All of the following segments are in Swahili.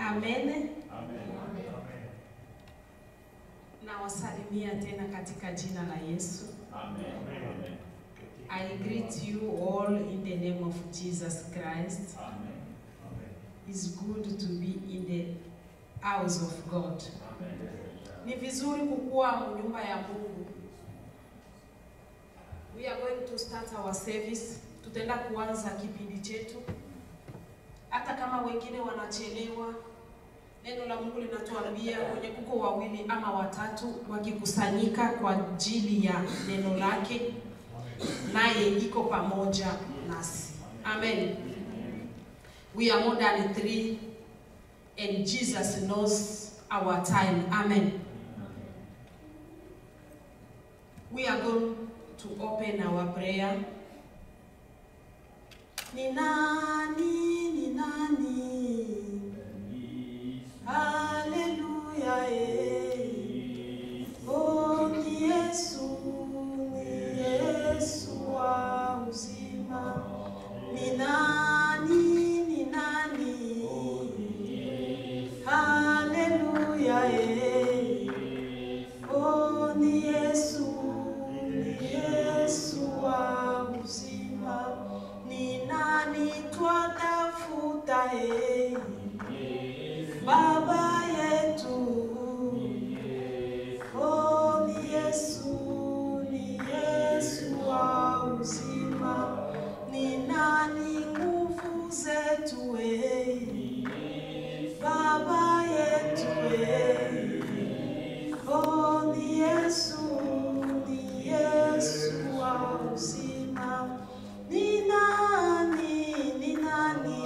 Amen. Nawasalimia tena katika jina la Yesu. I greet you all in the name of Jesus Christ. It's good to be in the house of God. Ni vizuri kukuwa nyumba ya Mungu. We are going to start our service. Tutaenda kuanza kipindi chetu. Hata kama wengine wanachelewa, neno la Mungu linatuambia kwenye kuko wawili ama watatu wakikusanyika kwa ajili ya neno lake, naye iko pamoja nasi. Amen. We are more than three and Jesus knows our time. Amen. We are going to open our prayer. Ni nani, ni nani? Haleluya, eh. Oh, ni Yesu, ni Yesu wa uzima. Ni nani, ni nani? Haleluya, eh. Oh, ni Yesu, ni Yesu wa uzima. Ni nani twatafuta, eh? Baba yetu. Oh, ni Yesu, ni Yesu wa uzima. Ni nani nguvu zetu, eh? Baba yetu, eh. Oh, ni Yesu, ni Yesu wa uzima. Ni nani, ni nani?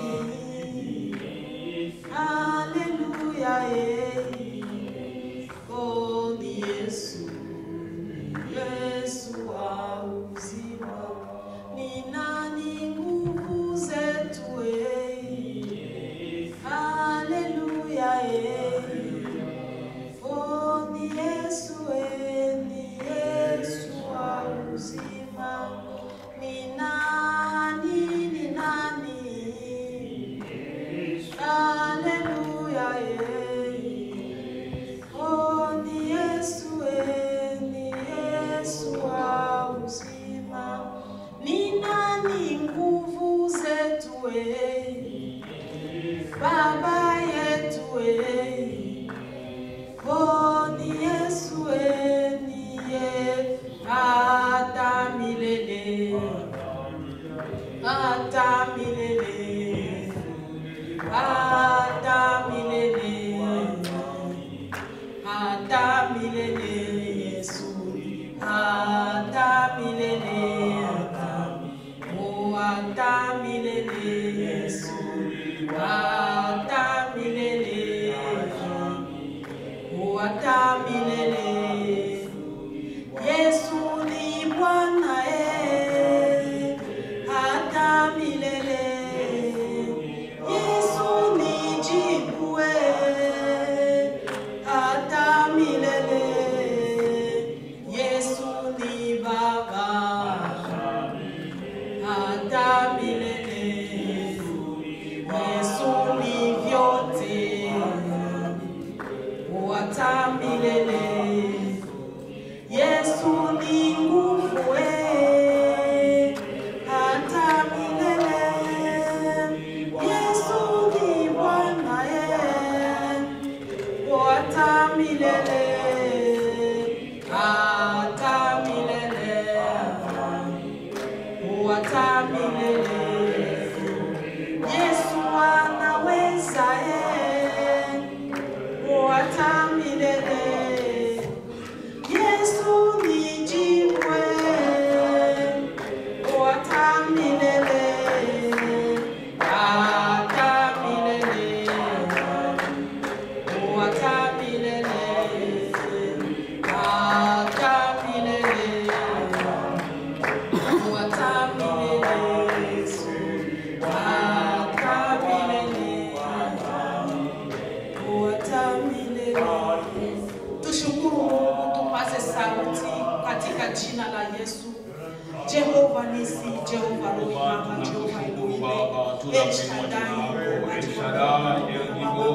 Haleluya, eh. Oh, ni Yesu, ni Yesu wa uzima. Ni nani nguvu zetu, eh. Haleluya, eh. Oh, ni Yesu, eh, ni Yesu wa uzima. Ni nani, ni nani? Haleluya, eh. Oh, ni Yesu, eh, ni Yesu wa uzima. Ni nani nguvu zetu, eh. Baba yetu, eh. Oh, ni Yesu, eh, ni ye hata milele, hata milele, hata milele, hata milele, Yesu, hata milele, oh, hata milele, Yesu, hata milele, oh, hata milele. Yesu ni Bwana eh, hata milele. Yesu ni jibu eh, hata milele. Yesu ni Baba hata milele. Yesu ni vyote hata milele. Yesu ni nguvu eh, hata milele. Yesu ni Bwana eh, hata milele, hata milele, hata milele. Yesu anaweza eh, hata milele. Yesu ni jiwe, hata milele, hata milele, hata milele, hata milele, hata milele, hata milele, hata milele. Tushukuru Mungu, tupaze sauti katika jina la Yesu. Jehova Nisi, Jehova Rohi Baba, Jehova Elohim, El Shaddai, Mungu wa Jehova,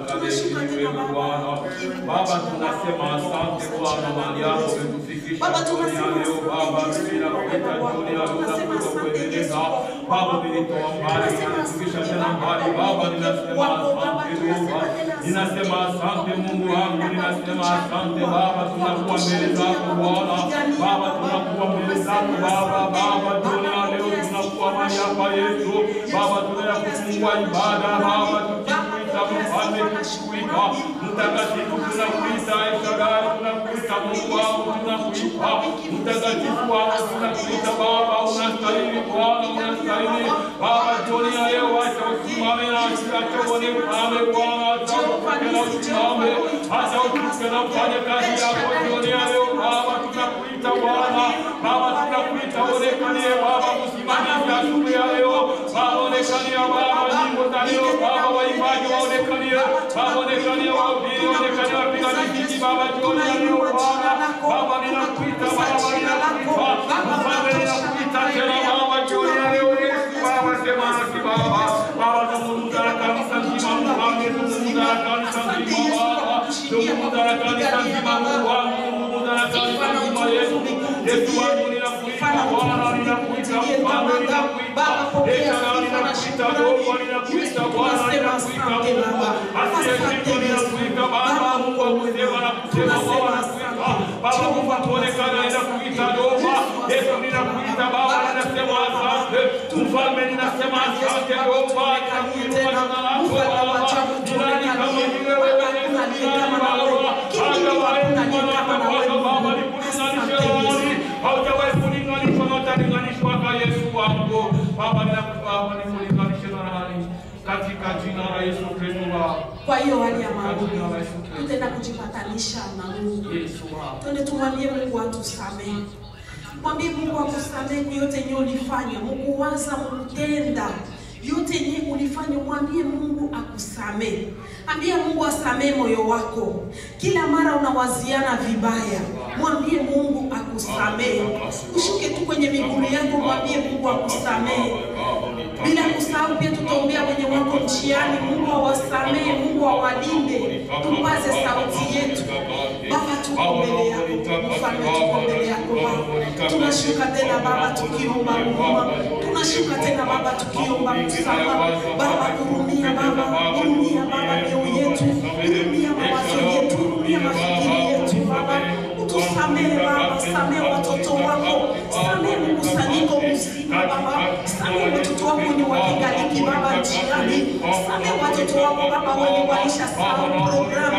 ukaheshimiwe Bwana. Baba, tunasema asante Bwana, mahali hapo umetufikisha Baba, jioni ya tunasema leo Baba, asante mimi nakuita jioni ya leo nakuja kuendeleza Baba, umenitoa mbali, unanifikisha tena mbali Baba, ninasema asante Baba, ninasema asante Mungu wangu, ninasema asante Baba, tunakuwa mbele zako Bwana, Baba, tunakuwa mbele zako Baba, Baba, jioni ya leo tunakuwa mahali hapa Yesu, Baba, tunaenda kufungua ibada Baba, tukikuita mfalme, tukikuita mtakatifu, tunakuita Shaddai, tunakuita Mungu wangu, tunakuita mtakatifu wangu, tunakuita Baba, unastahili Bwana, unastahili Baba, jioni ya leo acha usimame na acha uone mfalme Bwana, acha utuke na usimame, acha utuke na ufanye kazi yako jioni ya leo Baba, tunakuita Bwana, Baba, tunakuita onekanie Baba, msimamizi asubuhi ya leo Baba, onekania Baba, nyimbo za leo Baba, waimbaji waonekanie Baba, onekanie wahubiri, onekanie wapiga miziki Baba, jioni ya leo Bwana, Baba, ninakuita Baba, ninakuita mfalme, ninakuita tena Baba, jioni ya leo Yesu Baba, sema nasi Baba, Baba, zungumza na kanisa nzima Mfalme, zungumza na kanisa nzima Baba, zungumza na kanisa nzima Mungu wangu, zungumza na kanisa nzima Yesu, Yesu wangu, ninakuita Bwana, ninakuita Mfalme, ninakuita Eshara, ninakuita Dogo, ninakuita Bwana, ninakuita Mungu, asiyeshindwa ninakuita Baba, Mungu wa kusema na kusema Baba, nakuita Baba, Mungu atuonekane, ninakuita Dogo, Yesu ninakuita Baba, ninasema asante, Mfalme ninasema asante Dogo, ninakuinua jina lako Baba, ni nani kama ni wewe Yesu, ni nani Baba, hajawahi kufanana Bwana Baba, nikulinganishe nani? Haujawahi kulinganishwa na utalinganishwa kwa Yesu wangu. Baba, ninakuomba nikulinganishe na nani? Katika jina la Yesu Kristo Baba. Kwa hiyo hali ya maombi tutaenda kujipatanisha na Mungu. Yesu Baba. Twende tumwambie Mungu atusamehe. Mwambie Mungu akusamehe kwa yote yenye ulifanya, Mungu waza, Mungu tenda yote yenye ulifanya, mwambie Mungu akusamehe. Ambia Mungu asamehe moyo wako. Kila mara unawaziana vibaya, mwambie Mungu akusamehe. Ushuke tu kwenye miguu yako, mwambie Mungu akusamehe. Bila kusahau pia tutaombea wenye wako njiani, Mungu awasamehe, Mungu awalinde. Tupaze sauti yetu. Baba, tuko mbele yako, mfalme, tuko mbele yako Baba. Tunashuka tena Baba tukiomba huruma, tunashuka tena Baba tukiomba msamaha. Baba, hurumia Baba, hurumia Baba mioyo yetu, hurumia mawazo yetu, hurumia mafikiri yetu Baba. Utusamehe Baba, samehe watoto wako, samehe mkusanyiko mzima Baba, samehe watoto wako wenye wakigaliki Baba njiani, samehe watoto wako Baba wenye walisha sahau programu.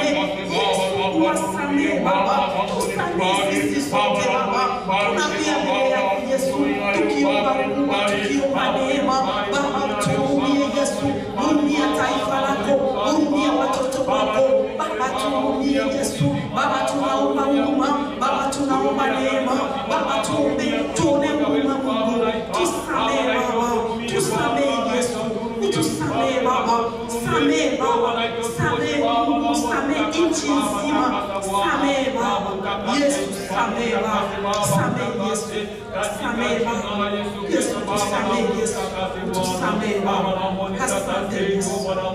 Yesu, wasamehe Baba, tusamehe sisi sote Baba, tunapia mbele yako Yesu, tukiomba huruma, tukiomba neema Baba, tuhurumie Yesu, hurumia taifa lako, hurumia watoto wako Baba, tuhurumie Yesu, Baba, tunaomba huruma, Baba, tunaomba neema Baba, tuombe, tuone huruma Mungu, tusamehe Baba, tusamehe Yesu, utusamehe Baba, samehe Baba, samehe Mungu, samehe nchi nzima, samehe Baba, Yesu, samehe Baba, samehe Yesu, samehe Baba, Yesu, tusamehe Yesu, tusamehe Baba, asante Yesu.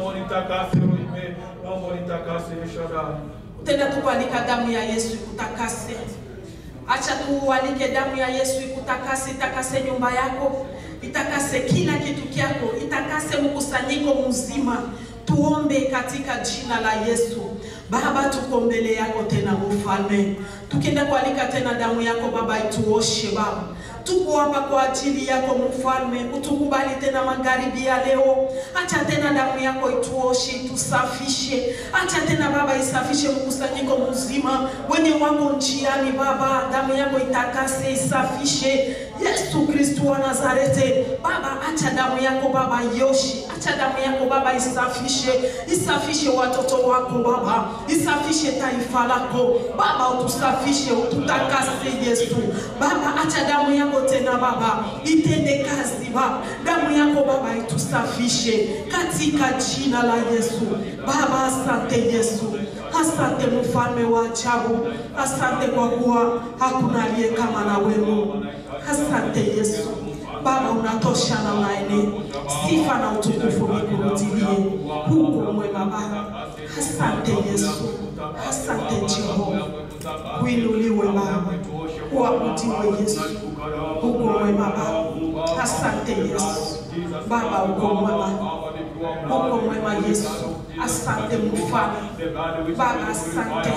Tenda tukualika damu ya Yesu ikutakase. Acha tuualike damu ya Yesu ikutakase, itakase nyumba yako, itakase kila kitu kyako, itakase mkusanyiko mzima. Tuombe katika jina la Yesu. Baba, tuko mbele yako tena mfalme, tukienda kualika tena damu yako Baba ituoshe Baba tuko hapa kwa ajili yako mfalme, utukubali tena magharibi ya leo. Acha tena damu yako ituoshe, itusafishe. Acha tena Baba isafishe mkusanyiko mzima wenye wako njiani Baba, damu yako itakase, isafishe. Yesu Kristu wa Nazareti Baba, acha damu yako Baba ioshe, acha damu yako Baba isafishe, isafishe watoto wako Baba, isafishe taifa lako Baba, utusafishe, ututakase Yesu Baba, acha damu yako tena Baba itende kazi Baba, damu yako Baba itusafishe katika jina la Yesu Baba. Asante Yesu, asante mfalme wa ajabu, asante kwa kuwa hakuna aliye kama na wewe. Asante Yesu Baba, unatosha na unaenea, sifa na utukufu vikurudilie. Mungu mwema Baba, Asante Yesu, asante Jehova, kuinuliwe Baba, kuabudiwe Yesu, uko mwema Baba. Asante Yesu, Baba uko mwema, uko mwema Yesu. Asante mfalme, Baba asante.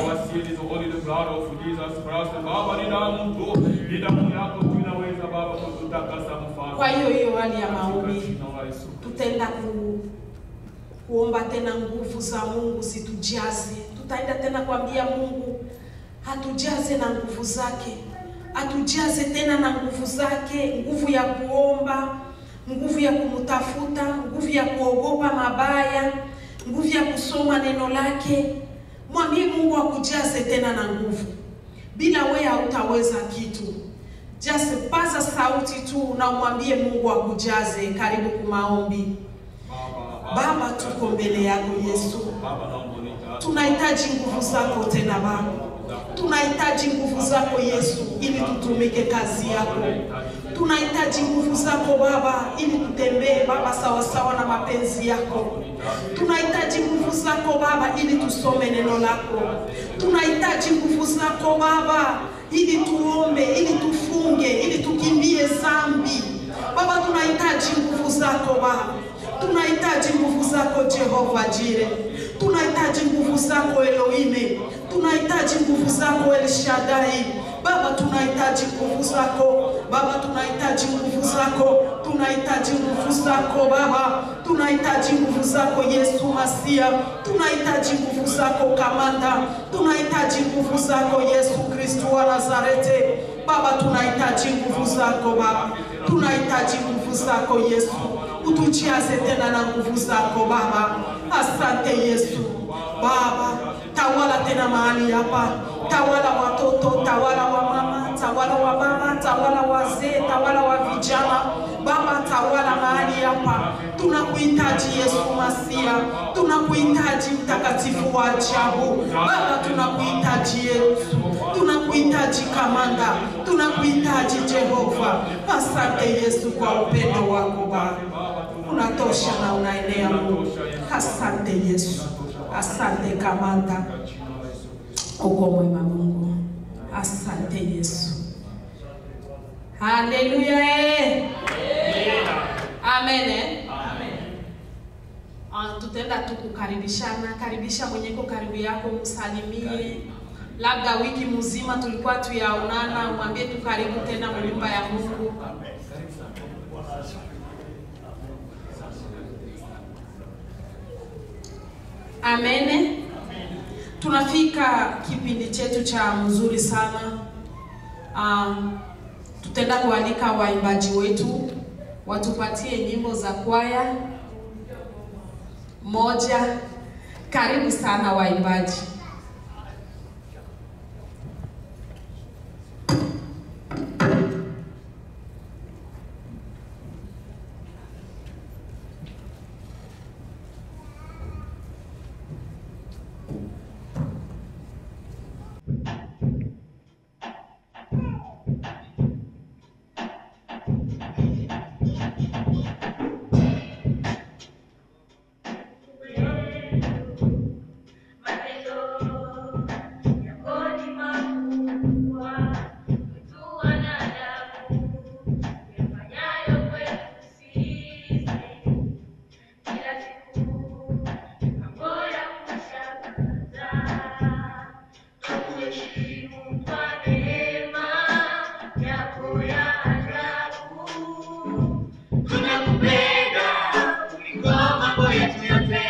Kwa hiyo hiyo hali ya maombi tutaenda ku, kuomba tena nguvu za Mungu zitujaze. Tutaenda tena kuambia Mungu hatujaze na nguvu zake, atujaze tena na nguvu zake, nguvu ya kuomba, nguvu ya kumtafuta, nguvu ya kuogopa mabaya, nguvu ya kusoma neno lake. Mwambie Mungu akujaze tena na nguvu. Bila wewe hautaweza kitu. Just paza sauti tu na umwambie Mungu akujaze. Karibu kumaombi. Baba, tuko mbele yako Yesu, tunahitaji nguvu zako tena Baba, tunahitaji nguvu zako Yesu ili tutumike kazi yako. Tunahitaji nguvu zako Baba ili tutembee Baba sawasawa na mapenzi yako. Tunahitaji nguvu zako Baba ili tusome neno lako. Tunahitaji nguvu zako Baba ili tuombe, ili tufunge, ili tukimbie dhambi. Baba, tunahitaji nguvu zako Baba. Tunahitaji nguvu zako Jehova Jire. Tunahitaji nguvu zako Elohime. Tunahitaji nguvu zako El Shaddai. Baba, tunahitaji nguvu zako Baba, tunahitaji nguvu zako, tunahitaji nguvu zako Baba, tunahitaji nguvu zako Yesu Masia, tunahitaji nguvu zako Kamanda, tunahitaji nguvu zako Yesu Kristo wa Nazareti. Baba, tunahitaji nguvu zako Baba, tunahitaji nguvu zako Yesu, utujaze tena na nguvu zako Baba. Asante Yesu Baba, tawala tena mahali hapa, tawala watoto, tawala wa mama, tawala wa baba, tawala wazee, tawala wa vijana. Baba, tawala mahali hapa, tunakuhitaji Yesu Masia, tunakuhitaji mtakatifu wa ajabu. Baba, tunakuhitaji Yesu, tunakuhitaji Kamanda, tunakuhitaji Jehova. Asante Yesu kwa upendo wako Baba, unatosha na unaenea Mungu. Asante Yesu, asante Kamanda, uko mwema Mungu. Asante Yesu, haleluya, eh. amen. eh. Ah, tutaenda tu kukaribishana. Karibisha mwenyeko karibu yako, msalimie. Labda wiki mzima tulikuwa tuyaonana, mwambie tu karibu tena nyumba ya Mungu. Amen. Tunafika kipindi chetu cha mzuri sana. Um, tutaenda kualika waimbaji wetu watupatie nyimbo za kwaya moja. Karibu sana waimbaji. Tunakupenda kuliko mambo yetu yote.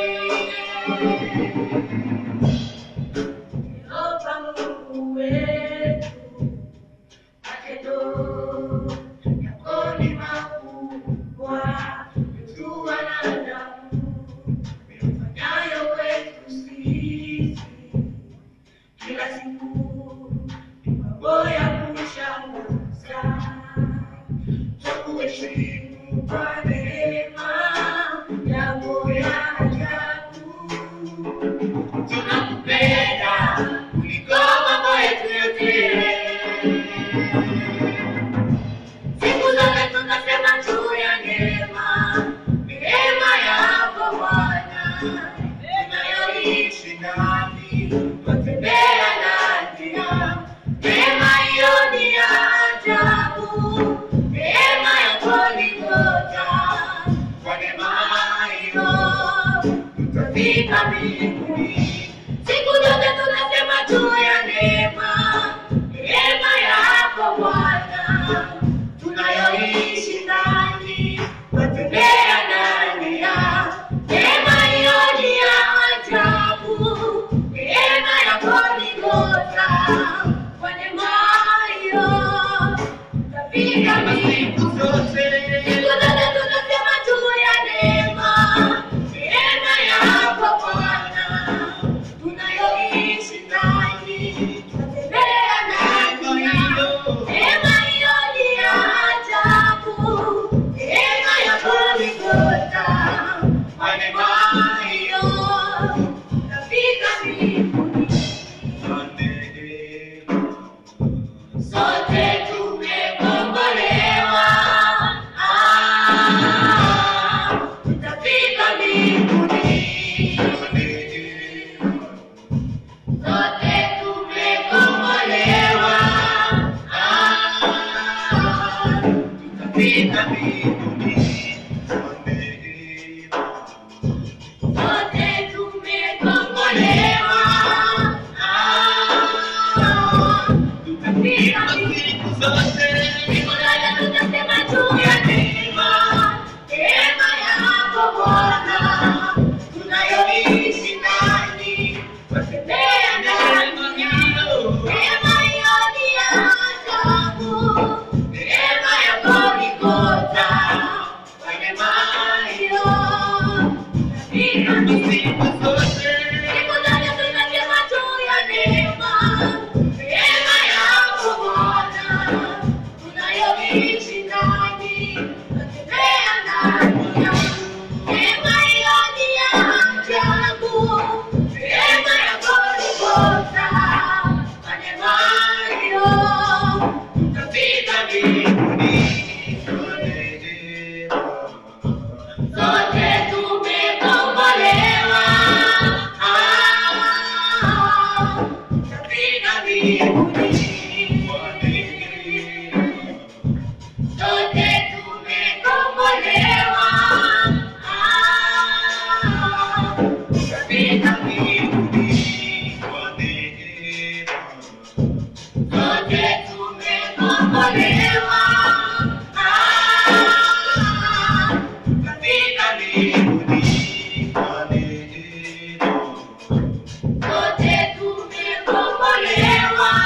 Yehova Mungu wetu, matendo yako ni makubwa, yetu wanadamu, uyafanyayo kwetu sisi. Kila siku ni mambo ya kushangaza tukuheshimu kwa neema yako ya ajabu. Tunakupenda kuliko mambo yetu yote. Siku zote tunasema juu ya neema, neema yako Bwana tunayohitaji. ndani, twatembea ndani ya neema hiyo ni ya ajabu, neema ya Golgotha. Kwa neema hiyo tutafika mbinguni. Siku zote tunasema juu ya neema, neema yako Bwana tunayoishi ndani, twatembea ndani ya neema hiyo ni ya ajabu, neema ya Golgotha. Kwa neema hiyo tutafika mbinguni. Siku zote tunasema juu ya neema, neema yako Bwana tunayoishi ndani, twatembea ndani ya neema hiyo ni ya ajabu, neema ya Golgotha. Kwa neema hiyo tutafika mbinguni. Sote tumekombolewa, ah, tutafika mbinguni. Sote tumekombolewa, ah, tutafika mbinguni. Sote tumekombolewa, ah, tutafika mbinguni. Siku zote tutasema juu ya neema, neema yako Bwana, tunayoishi ndani, twatembea ndani ya neema hiyo ni ya ajabu, neema ya Golgotha. Kwa neema hiyo tutafika mbinguni. Siku zote tunasema juu ya neema, neema yako Bwana tunayoishi ndani, twatembea ndani ya neema hiyo ni ya ajabu, neema ya Golgotha. Kwa neema hiyo tutafika mbinguni. Sote tumekombolewa, ah, tutafika mbinguni. Sote tumekombolewa, ah, tutafika mbinguni. Sote tumekombolewa, ah, tutafika mbinguni. Sote tumekombolewa,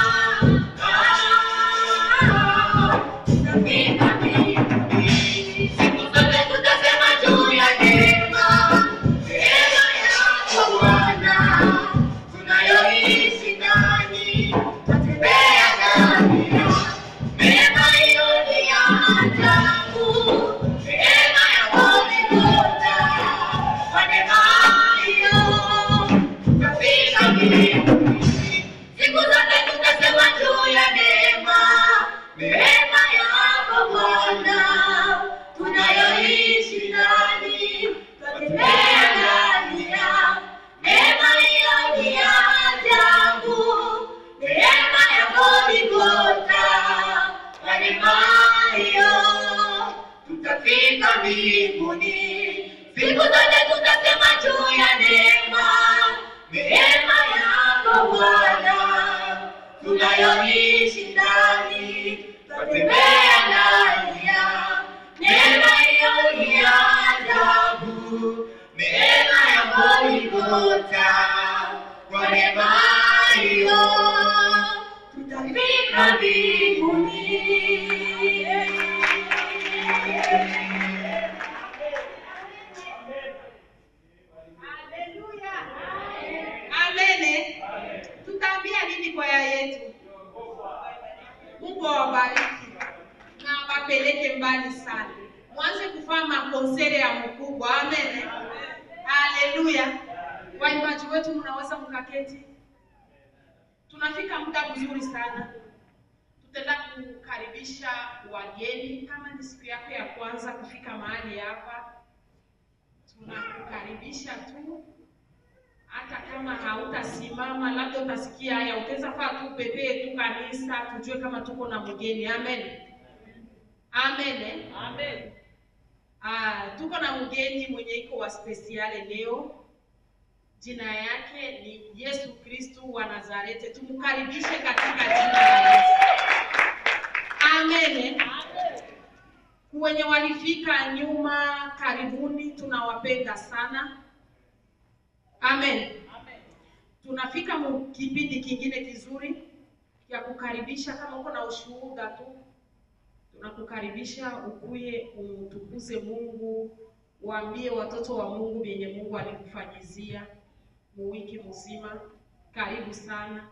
ah, tutafika mbinguni. Siku zote tutasema juu ya neema, neema yako Bwana, tunayoishi ndani, twatembea ndani ya neema hiyo ni ya ajabu, neema ya Golgotha. Kwa neema hiyo tutafika mbinguni. Siku zote tutasema juu ya neema, neema yako Bwana, tunayoishi ndani, twatembea ndani ya neema hiyo ni ya ajabu, neema ya Golgotha. Kwa neema hiyo tutafika mbinguni. Siku zote tutasema juu ya neema, neema yako Bwana, tunayoishi ndani, twatembea ndani ya neema hiyo ni ya ajabu, neema ya Golgotha. Kwa neema hiyo tutafika mbinguni. Amene. Tutaambia nini kwaya yetu? Mungu awabariki na awapeleke mbali sana, mwanze kufanya makonsere ya mkubwa. Amen, haleluya. Waimbaji wetu, mnaweza mkaketi. Tunafika muda mzuri sana, tutaenda kukaribisha wageni. Kama ni siku yako ya kwanza kufika mahali hapa, tunakukaribisha tu hata kama hautasimama, labda utasikia haya, utaweza faa tu pepee tu kanisa, tujue kama tuko na mgeni. Amen, amen, eh? Amen. Ah, tuko na mgeni mwenye iko wa spesiale leo. Jina yake ni Yesu Kristu wa Nazareti. Tumkaribishe katika jina la Yesu. Amen. Wenye walifika nyuma, karibuni, tunawapenda sana. Amen. Tunafika mu kipindi kingine kizuri ya kukaribisha. Kama uko na ushuhuda tu, tunakukaribisha ukuye umtukuze Mungu, waambie watoto wa Mungu vyenye Mungu alikufanyizia mu wiki mzima. Karibu sana.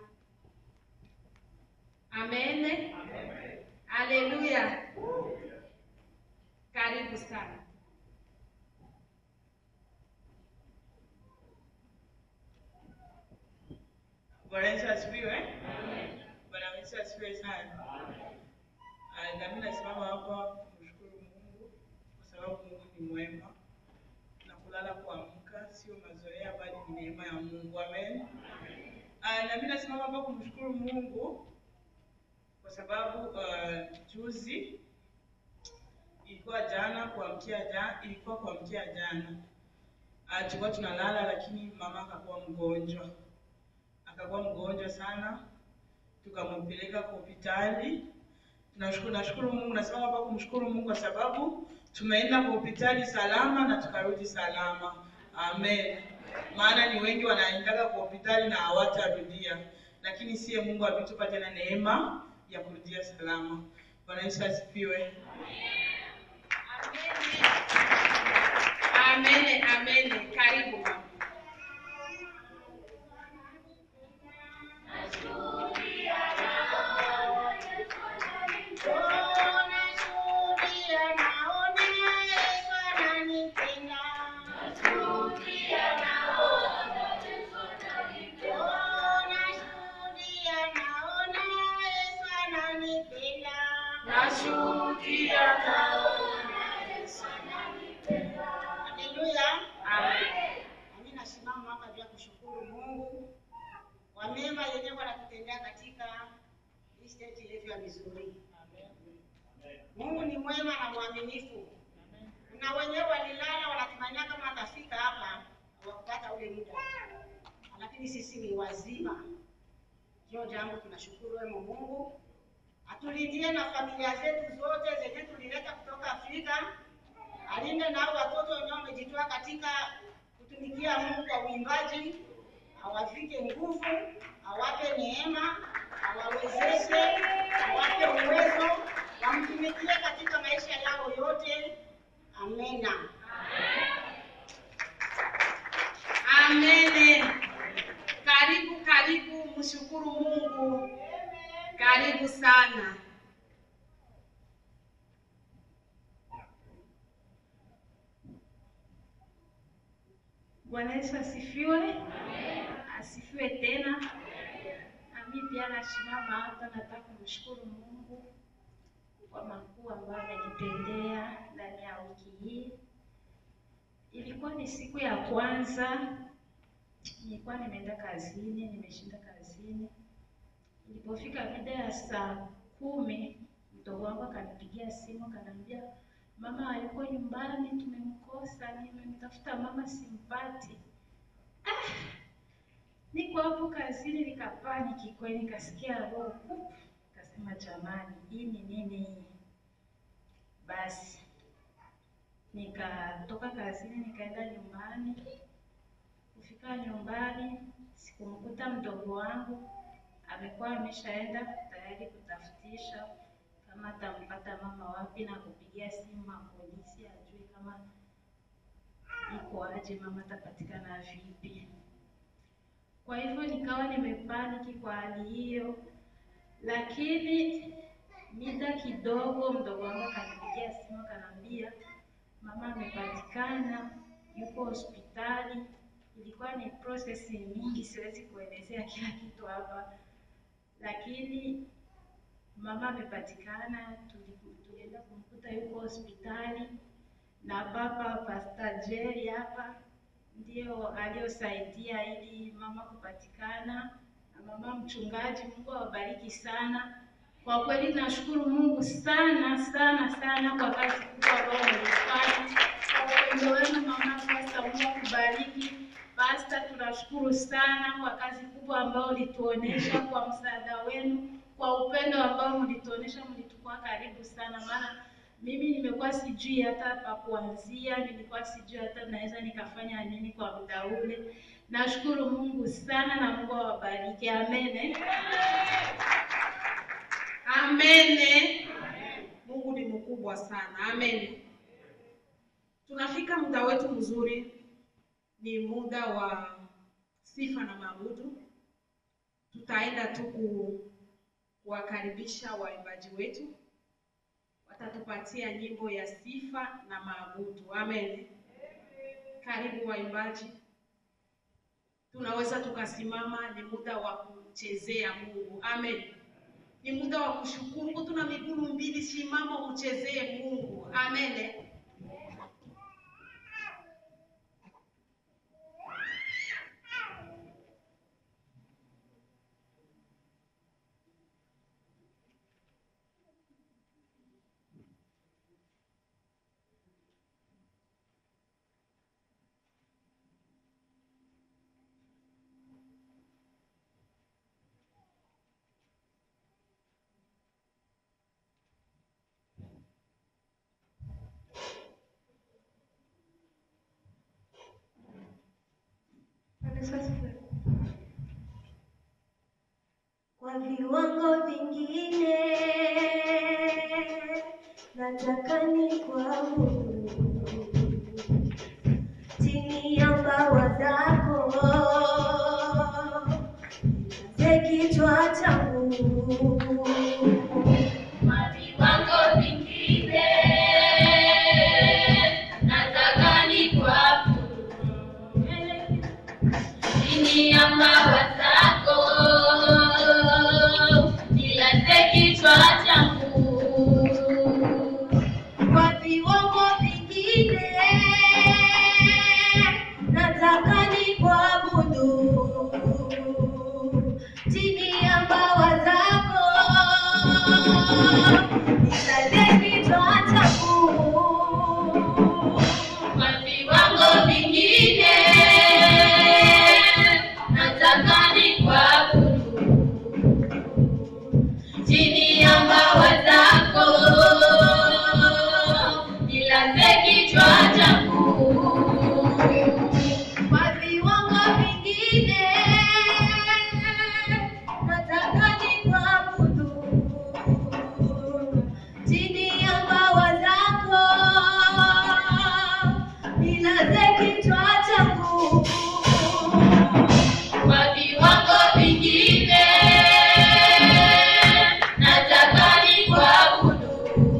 Amen. Haleluya. Karibu sana. Bwana Yesu asifiwe. Bwana Yesu asifiwe sana. Ah, Na mimi nasimama hapa kumshukuru Mungu kwa sababu Mungu ni mwema na kulala kuamka sio mazoea bali ni neema ya Mungu. Amen. Ah, Na mimi nasimama hapa kumshukuru Mungu kwa sababu ah, juzi ilikuwa jana kuamkia jana, ilikuwa kuamkia jana. Ah, tulikuwa tunalala lakini mama akakuwa mgonjwa akakuwa mgonjwa sana, tukampeleka kwa hospitali. Tunashukuru, nashukuru Mungu, nasema hapa kumshukuru Mungu kwa sababu tumeenda kwa hospitali salama na tukarudi salama. Amen. Maana ni wengi wanaendaga kwa hospitali na hawatarudia, lakini siye Mungu ametupa tena neema ya kurudia salama. Bwana Yesu asifiwe. Amen. Amen. Karibu mama. Nashuhudia Haleluya. Amen. Nami nasimama hapa juu ya kushukuru Mungu kwa mema yenyewe wanatutendea katika hii state yetu ya Missouri. Mungu ni mwema na mwaminifu. Na wenyewe walilala wanatumania kama atafika hapa hawakupata ule muda, lakini sisi ni wazima. Hiyo jambo tunashukuru wewe Mungu, atulindie na familia zetu zote zenye tulileta kutoka Afrika alinde nao watoto wenyewe wamejitoa katika kutumikia Mungu kwa uimbaji, awavike nguvu, awape neema, awawezeshe, awape uwezo, wamtumikie katika maisha yao yote. Amena. Amen. Karibu, karibu, mshukuru Mungu. Karibu sana. Bwana Yesu asifiwe. Asifiwe tena. Nami pia nasimama hapa, nataka kumshukuru Mungu kwa makuu ambayo amenitendea ndani ya wiki hii. Ilikuwa ni siku ya kwanza, nilikuwa nimeenda kazini, nimeshinda kazini. Ilipofika mida ya saa kumi, mdogo wangu akanipigia simu akaniambia, mama hayuko nyumbani, tumemkosa, nimemtafuta mama simpati. Ah, niko hapo kazini, nikapaniki kweli, nikasikia roho pup, nikasema jamani, hii ni nini hii? Basi nikatoka kazini nikaenda nyumbani. Kufika nyumbani sikumkuta mdogo wangu, amekuwa ameshaenda tayari kutafutisha kama atampata mama wapi na kupigia simu mapolisi ajue kama iko aje, mama atapatikana vipi. Kwa hivyo nikawa nimepaniki kwa hali hiyo, lakini mida kidogo mdogo wangu akanipigia simu akaniambia mama amepatikana, yuko hospitali. Ilikuwa ni process nyingi, siwezi kuelezea kila kitu hapa, lakini mama amepatikana. tuli- Tulienda kumkuta yuko hospitali na baba Pastor Jerry hapa ndio aliyosaidia ili mama kupatikana na mama mchungaji. Mungu awabariki sana. Kwa kweli nashukuru Mungu sana sana sana kwa kazi kubwa ambayo mlifanya, kwa upendo wenu mama Pasta. Mungu akubariki Pasta, tunashukuru sana kwa kazi kubwa ambayo ulituonesha, kwa msaada wenu, kwa upendo ambao mlituonesha, mlitukua karibu sana, maana mimi nimekuwa sijui hata pa kuanzia, nilikuwa sijui hata naweza nikafanya nini kwa muda ule. Nashukuru Mungu sana na Mungu awabariki. Amen. Amene. Mungu ni mkubwa sana. Amen. Tunafika muda wetu mzuri, ni muda wa sifa na maabudu. Tutaenda tu ku- kuwakaribisha waimbaji wetu, watatupatia nyimbo ya sifa na maabudu. Amen. Karibu waimbaji, tunaweza tukasimama. Ni muda wa kumchezea Mungu. Amen. Ni muda wa kushukuru. Tuna miguu mbili, simama umchezee Mungu. Amen. Kwa viwango vingine nataka ni kuabudu chini ya mbawa zako, ze kichwa changu Kwa viwango vingine nataka nikuabudu chini ya mawa zako, nilaze kichwa changu. kwa viwango vingine nataka ni kuabudu chini ya mbawa zako, nisaze kichwa changu Kwa viwango vingine nataka nikuabudu chini ya mbawa zako, nilaze kichwa changu. kwa viwango vingine nataka nikuabudu chini ya mbawa zako, nilaze kichwa changu Kwa viwango vingine nataka nikuabudu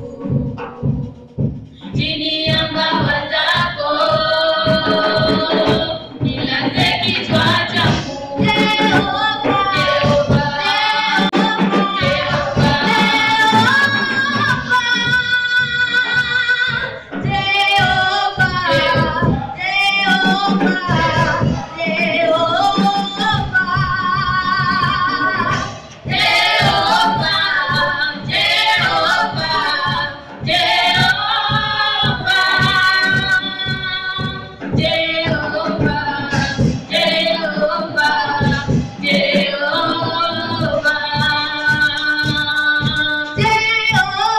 chini ya mbawa zako, nilaze kichwa changu. Jehova, Jehova, Jehova, Jehova, Jehova, Jehova, Jehova, Jehova.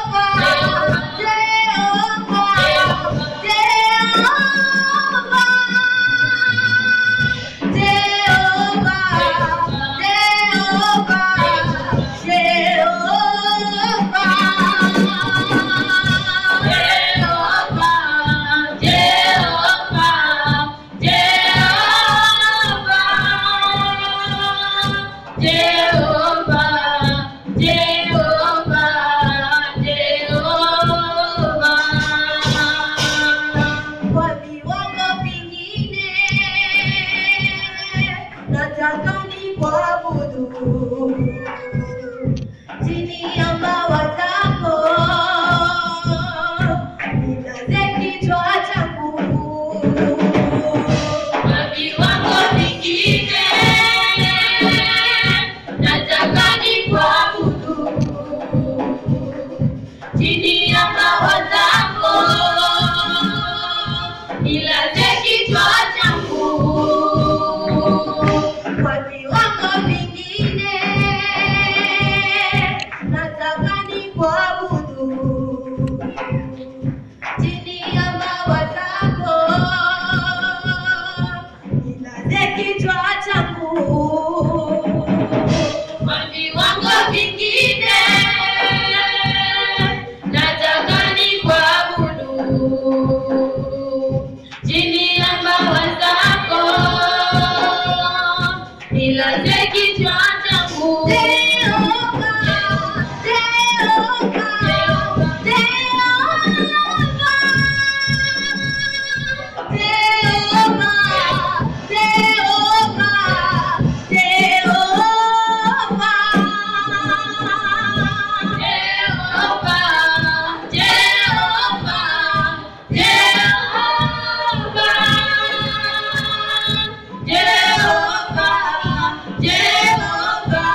Kwa viwango vingine nataka ni kuabudu chini ya mbawa zako, nilaze kichwa changu kwa viwango vingine. Nataka nikuabudu chini ya mawa zako, nilaze kichwa changu Kwa viwango vingine nataka nikuabudu chini ya mbawa zako, nilaze kichwa changu Jehova, Jehova, Jehova, Jehova, Jehova, Jehová, Jehová, Jehová, Jehová, Jehová,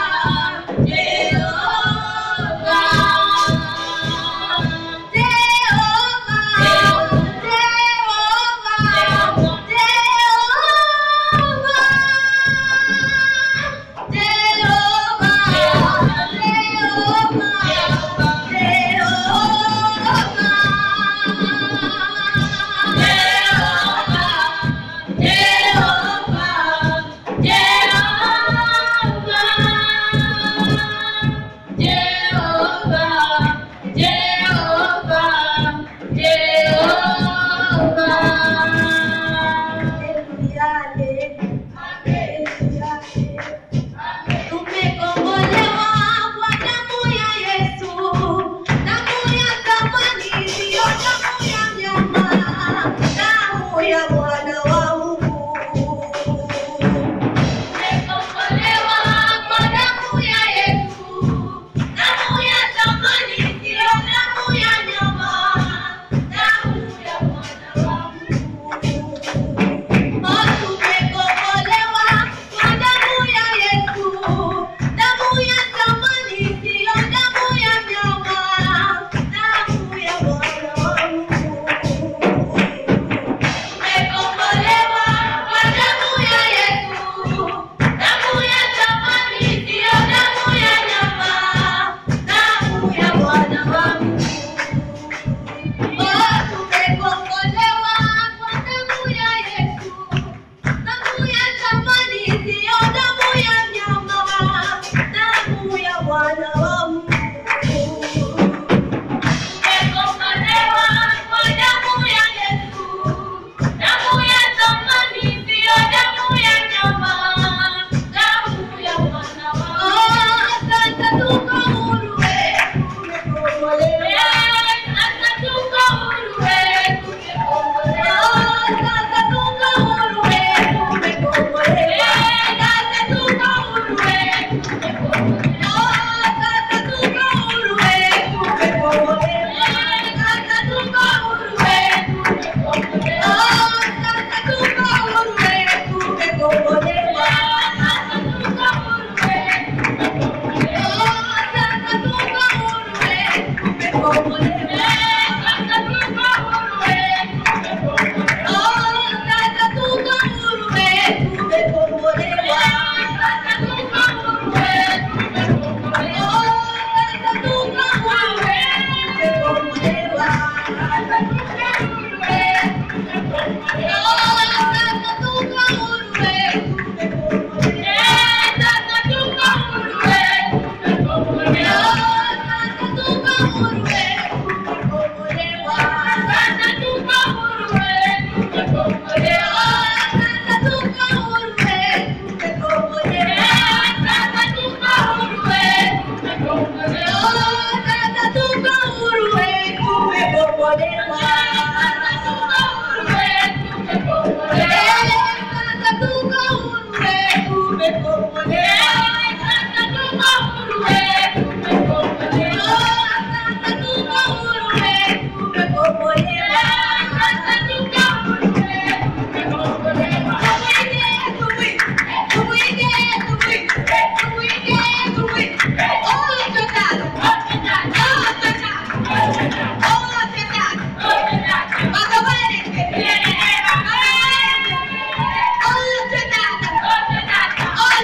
Oh,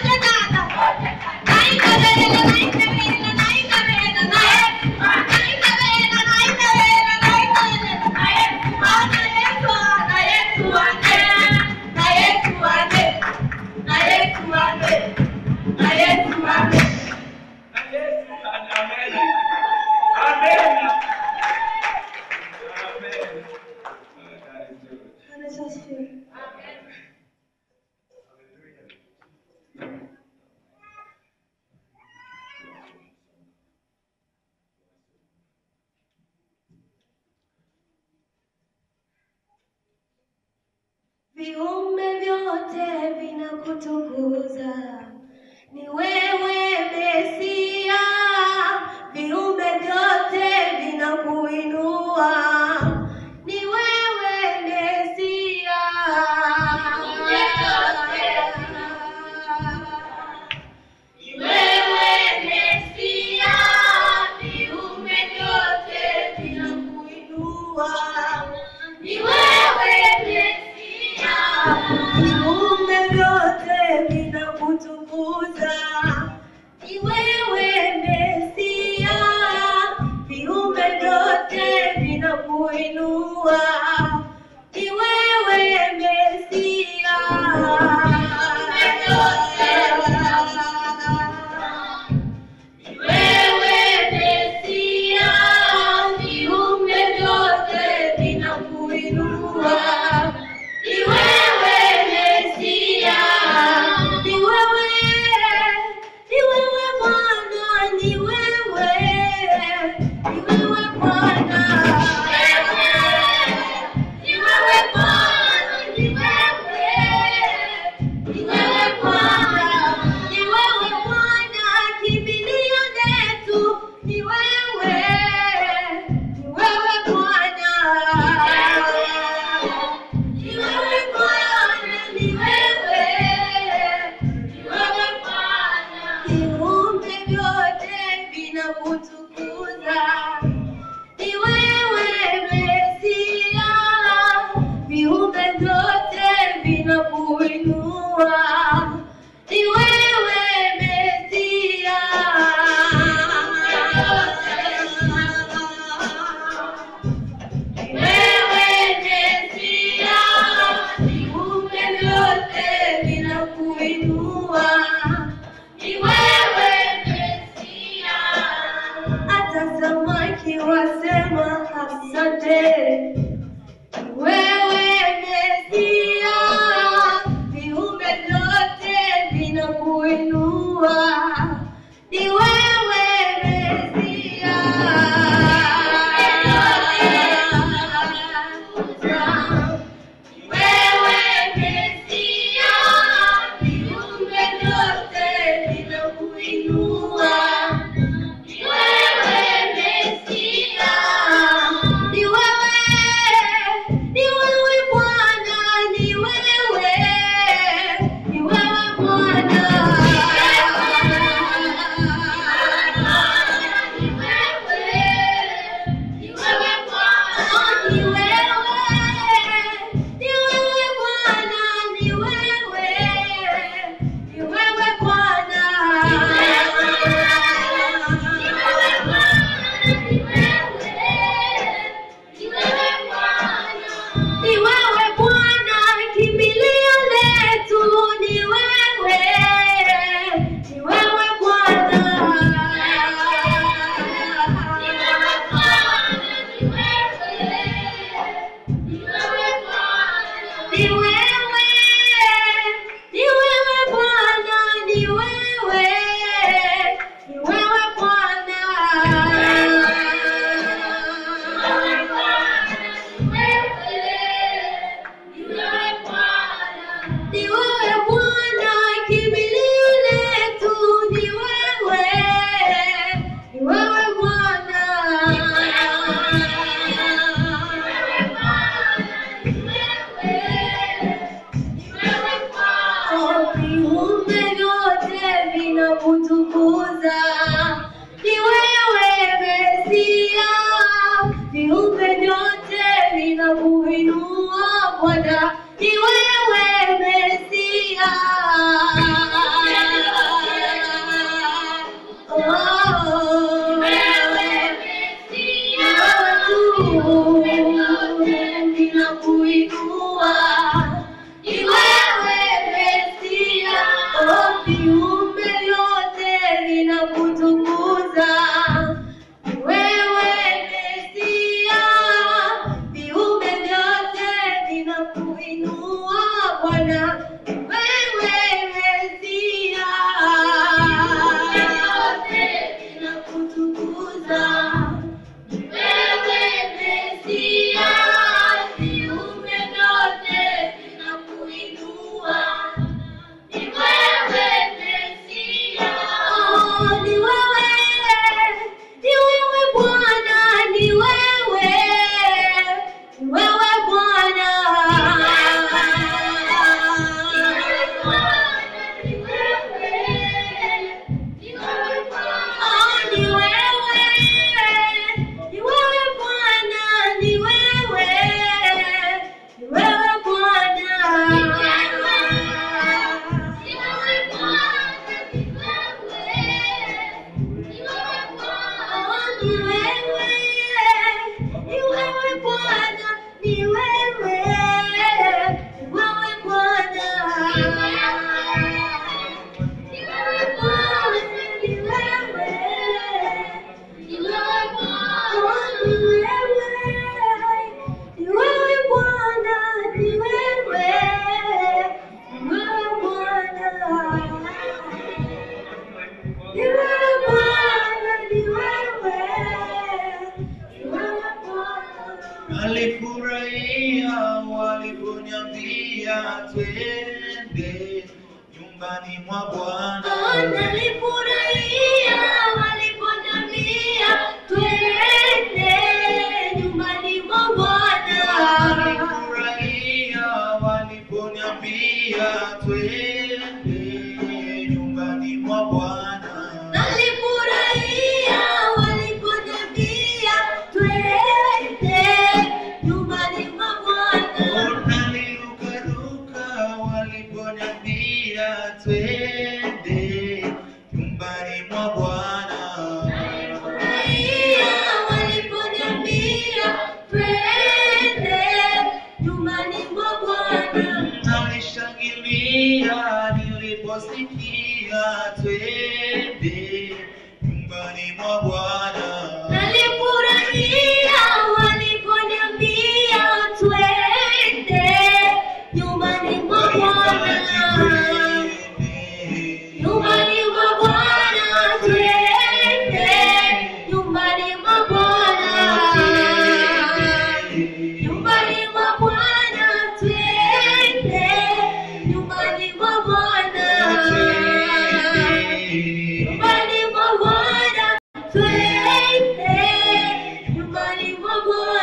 viumbe vyote vinakutukuza. Ni wewe Mesia, viumbe vyote vinakuinua. Ni wewe Mesia. Ni wewe Mesia, viumbe vyote vinakuinua. Ni wewe Mesia, viumbe vyote vinakutukuza. Ni wewe Mesia, viumbe vyote vinakuinua. Ni wewe Mesia. ni wewe Mesia, viumbe vyote vinakuinua. Ni wewe Mesia, Ni wewe, ni wewe Bwana, ni wewe, ni wewe Bwana. ni wewe Bwana, ni wewe, ni wewe Bwana. Ni wewe Bwana, kimbilio letu, ni wewe, ni wewe Bwana. Ni wewe Bwana, ni wewe, ni wewe Bwana. Viumbe vyote vinakutukuza. Ni wewe Mesia, viumbe vyote vinakuinua. Ni wewe Mesia. Ni wewe Mesia, viumbe vyote vinakuinua. ni wewe Mesia. Hata samaki wasema asante. Wewe Mesia, viumbe vyote vinakuinua. Ni wewe Mesia. Ni wewe Mesia, viumbe vyote vinakuinua. Ni wewe Mesia. Ni wewe, ni wewe Bwana, ni wewe, ni wewe Bwana. Ni Nalifurahia waliponiambia twende nyumbani mwa Bwana. Nalifurahia waliponiambia twende nyumbani mwa Bwana. Nalifurahia waliponiambia twende nyumbani mwa Bwana. Nalifurahia waliponiambia twende nyumbani mwa Bwana. Nalirukaruka waliponiambia twende nyumbani mwa Bwana. Nalifurahia waliponiambia twende nyumbani mwa Bwana. Nalishangilia niliposikia twende nyumbani mwa Bwana. Nalifurahia waliponiambia twende nyumbani mwa Bwana. Nyumbani mwa Bwana twende, nyumbani mwa Bwana. Nyumbani mwa Bwana twende, nyumbani mwa Bwana. Nyumbani mwa Bwana twende, nyumbani mwa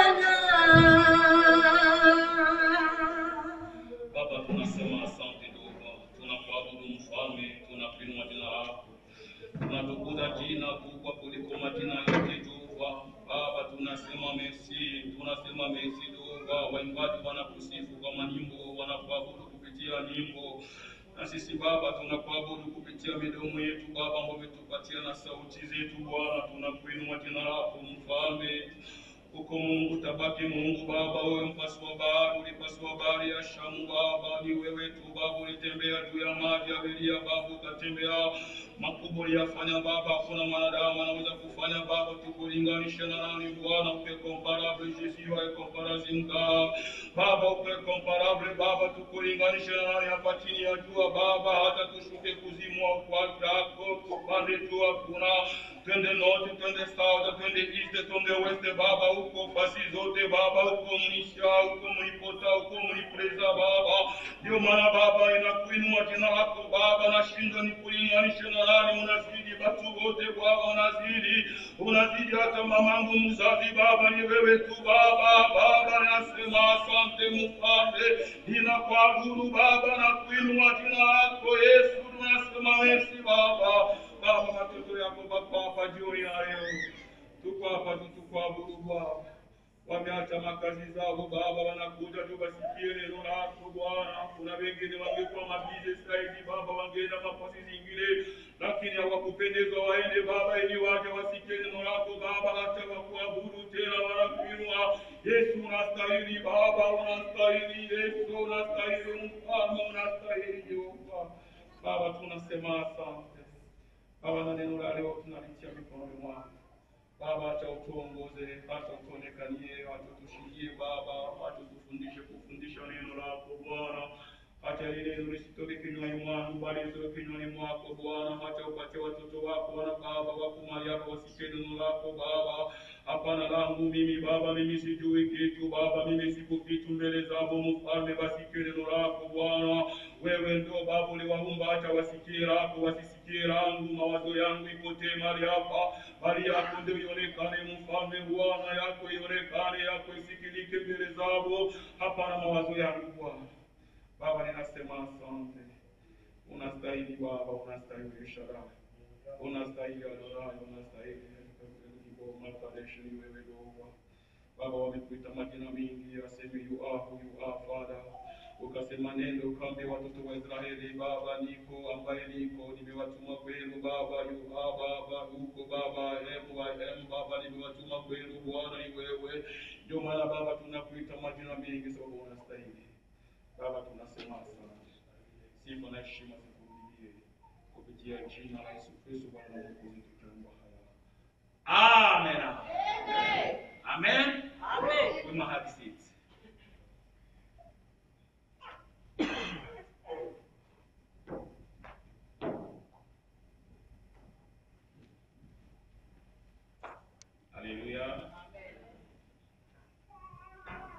Bwana. Baba, tunasema asante Baba, tunakuabudu mfalme, tunakuinua jina lako, tunatukuza jina kubwa kuliko majina yote Jehova. Baba, tunasema merci, tunasema merci Jehova. Waimbaji wanakusifu kwa manyimbo, wanakuabudu kupitia nyimbo na sisi Baba tunakuabudu kupitia midomo yetu Baba, ambao umetupatia na sauti zetu Bwana, tunakuinua jina lako mfalme uko Mungu, tabaki Mungu Baba, wewe mpasua bahari, ulipasua bahari ya Shamu Baba, ni wewe tu Baba, ulitembea juu ya maji ya Beria Baba, ukatembea makubwa uliyafanya Baba, hakuna mwanadamu anaweza kufanya Baba, tukulinganishe na nani Bwana, upe comparable Jésus, wa comparison God Baba, upe comparable Baba, tukulinganishe na nani hapa chini ya jua Baba, hata tushuke kuzimu wa ukwati wako, tupande jua kuna twende north, twende south, twende east, twende west Baba, huko fasi zote Baba, huko mnisha, huko mlipota, huko mlipreza Baba. Ndio maana Baba inakuinua jina lako Baba, nashindwa nikulinganishe na nani, unazidi watu wote Baba, unazidi unazidi hata mamangu mzazi Baba, ni wewe tu Baba. Baba nasema asante mfalme, ninakuabudu Baba na kuinua jina lako Yesu, tunasema merci Baba. Baba, watoto yako baba hapa jioni ya leo, tuko hapa tu tukuabudu Bwana. Wameacha makazi zao Baba, wanakuja tu wasikie neno lako Bwana. Kuna wengine wangekuwa mabize zaidi Baba, wangeenda mafasi zingine, lakini hawakupendezwa waende Baba, ili waje wasikie neno lako Baba, hata wakuabudu tena, wanakuinua Yesu. Unastahili Baba, unastahili Yesu, unastahili Mfalme, unastahili Jehova. Baba, tunasema asante Baba, na neno la leo tunalitia mikononi mwako Baba, acha utuongoze, acha utuonekanie, acha utushindie Baba, acha utufundishe kufundisha neno lako Bwana. Acha lile neno lisitoke kinywani mwangu, bali litoke kinywani mwako Bwana. Acha upate watoto wako wana Baba wako mahali hapa wasikie neno lako Baba. Hapana langu mimi Baba, mimi sijui kitu Baba, mimi sipo kitu mbele zako Mfalme, wasikie neno lako Bwana. Wewe ndio Baba uliwaumba, acha wasikie lako, wasisikie langu. Mawazo yangu ipotee mahali hapa, bali yako ndio ionekane Mfalme. Bwana yako ionekane, yako isikilike mbele zako, hapana mawazo yangu Bwana. Baba, ninasema asante. Unastahili Baba, unastahili Shaddai, unastahili Adonai, unastahili Matareshi ni wewe Yehova. Baba, wamekuita majina mingi, aseme you are who you are Father. Ukasema nenda ukaambia watoto wa Israeli, Baba, niko ambaye niko, nimewatuma kwenu Baba, you are Baba, uko Baba, am I am Baba, nimewatuma kwenu Bwana, ni wewe. Ndio maana Baba tunakuita majina mengi, sababu unastahili. Baba, tunasema asante. Sifa na heshima zikurudie kupitia jina la Yesu Kristo Bwana na Mwokozi tukiomba haya. Amen. Amen. Amen. We may have seats. Hallelujah.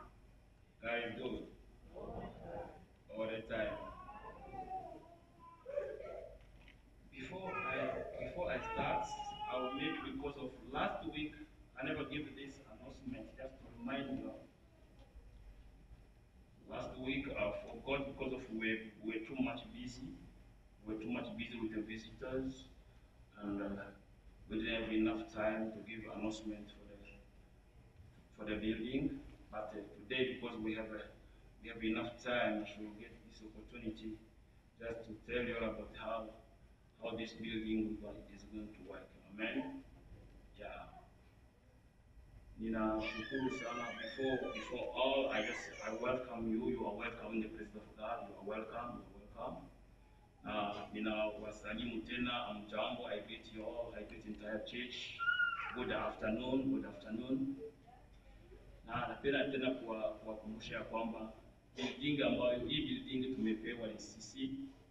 busy. We were too much busy with the visitors, and uh, we didn't have enough time to give announcement for the for the building. But uh, today, because we have uh, we have enough time to get this opportunity, just to tell you all about how how this building is going to work. Amen. Yeah. Ninashukuru sana. Before before all, I just I welcome you. You are welcome in the presence of God. You are welcome. You are welcome. Na ninawasalimu tena, amjambo. I greet you all. I greet entire church. Good afternoon. Good afternoon. Na napenda tena kuwa- kuwakumbusha ya kwamba building ambayo hii building tumepewa ni sisi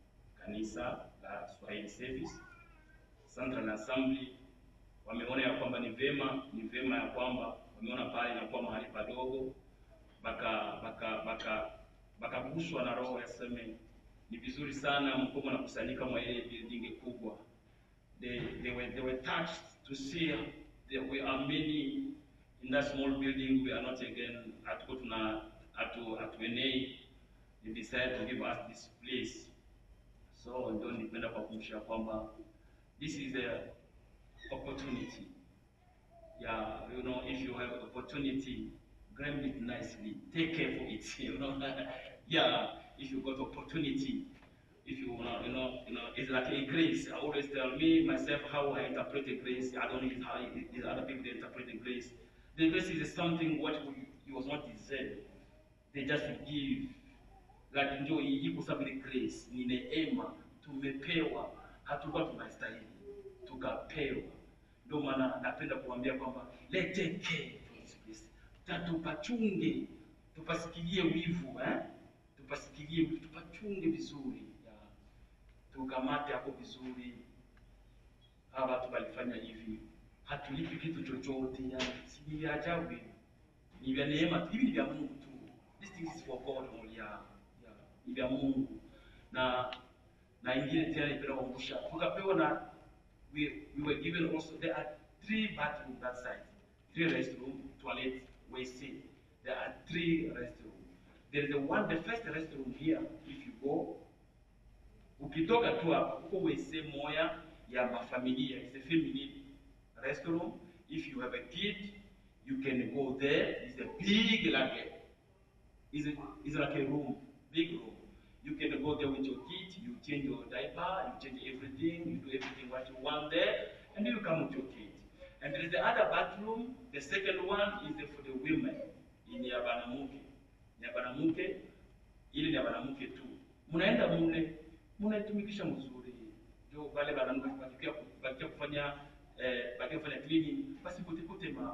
kanisa la Swahili Service Central Assembly wameona ya kwamba ni vema ni vema ya kwamba wameona pale inakuwa mahali padogo, baka baka baka bakaguswa na roho yaseme ni vizuri sana mko mnakusanyika mwa ile building kubwa. They, they were they were touched to see that we are many in that small building. We are not again hatuko tuna hatu hatuenei. They decided to give us this place. So ndio nipenda kuwakumbusha kwamba this is a opportunity. Yeah, you know, if you have opportunity, grab it nicely. Take care for it. You know, yeah. If you got opportunity, if you know, you know, you know, it's like a grace. I always tell me myself how I interpret a grace. I don't know how it- it- other people they interpret the grace. The grace is something what we, you was not deserve. They just give like ndio hii kwa sababu ni grace, ni neema tumepewa, hatukuwa tunastahili, tukapewa. Ndio maana napenda kuambia kwamba let take care for this place, tatupachunge, tupasikilie wivu eh? tupasikilie wivu, tupachunge vizuri ya. tukamate hapo vizuri. Hawa watu walifanya hivi, hatulipi kitu chochote, yani si ni vya ajabu hivi ni vya neema tu, hivi ni vya Mungu tu. This thing is for God only, yeah. Yeah. Ni vya Mungu na na ingine tena nipenda kukumbusha, tukapewa na we, we were given also there are three bathroom that side, three restroom, toilet, WC. There are three restroom. There is the one, the first restroom here, if you go, ukitoka tu hapa huko WC moya ya mafamilia, it's a feminine restroom. If you have a kid, you can go there. It's a big like a, it's, a, it's like a room, big room. You can go there with your kid, you change your diaper, you change everything, you do everything what you want there, and then you come with your kid. And there is the other bathroom, the second one is for the women, in ya banamuke. Ni ya banamuke, ile ni ya banamuke tu. Mnaenda mule, mnaitumikisha mzuri. Ndio wale banamuke bakikia bakikia kufanya eh, bakikia kufanya cleaning, basi kute kute ma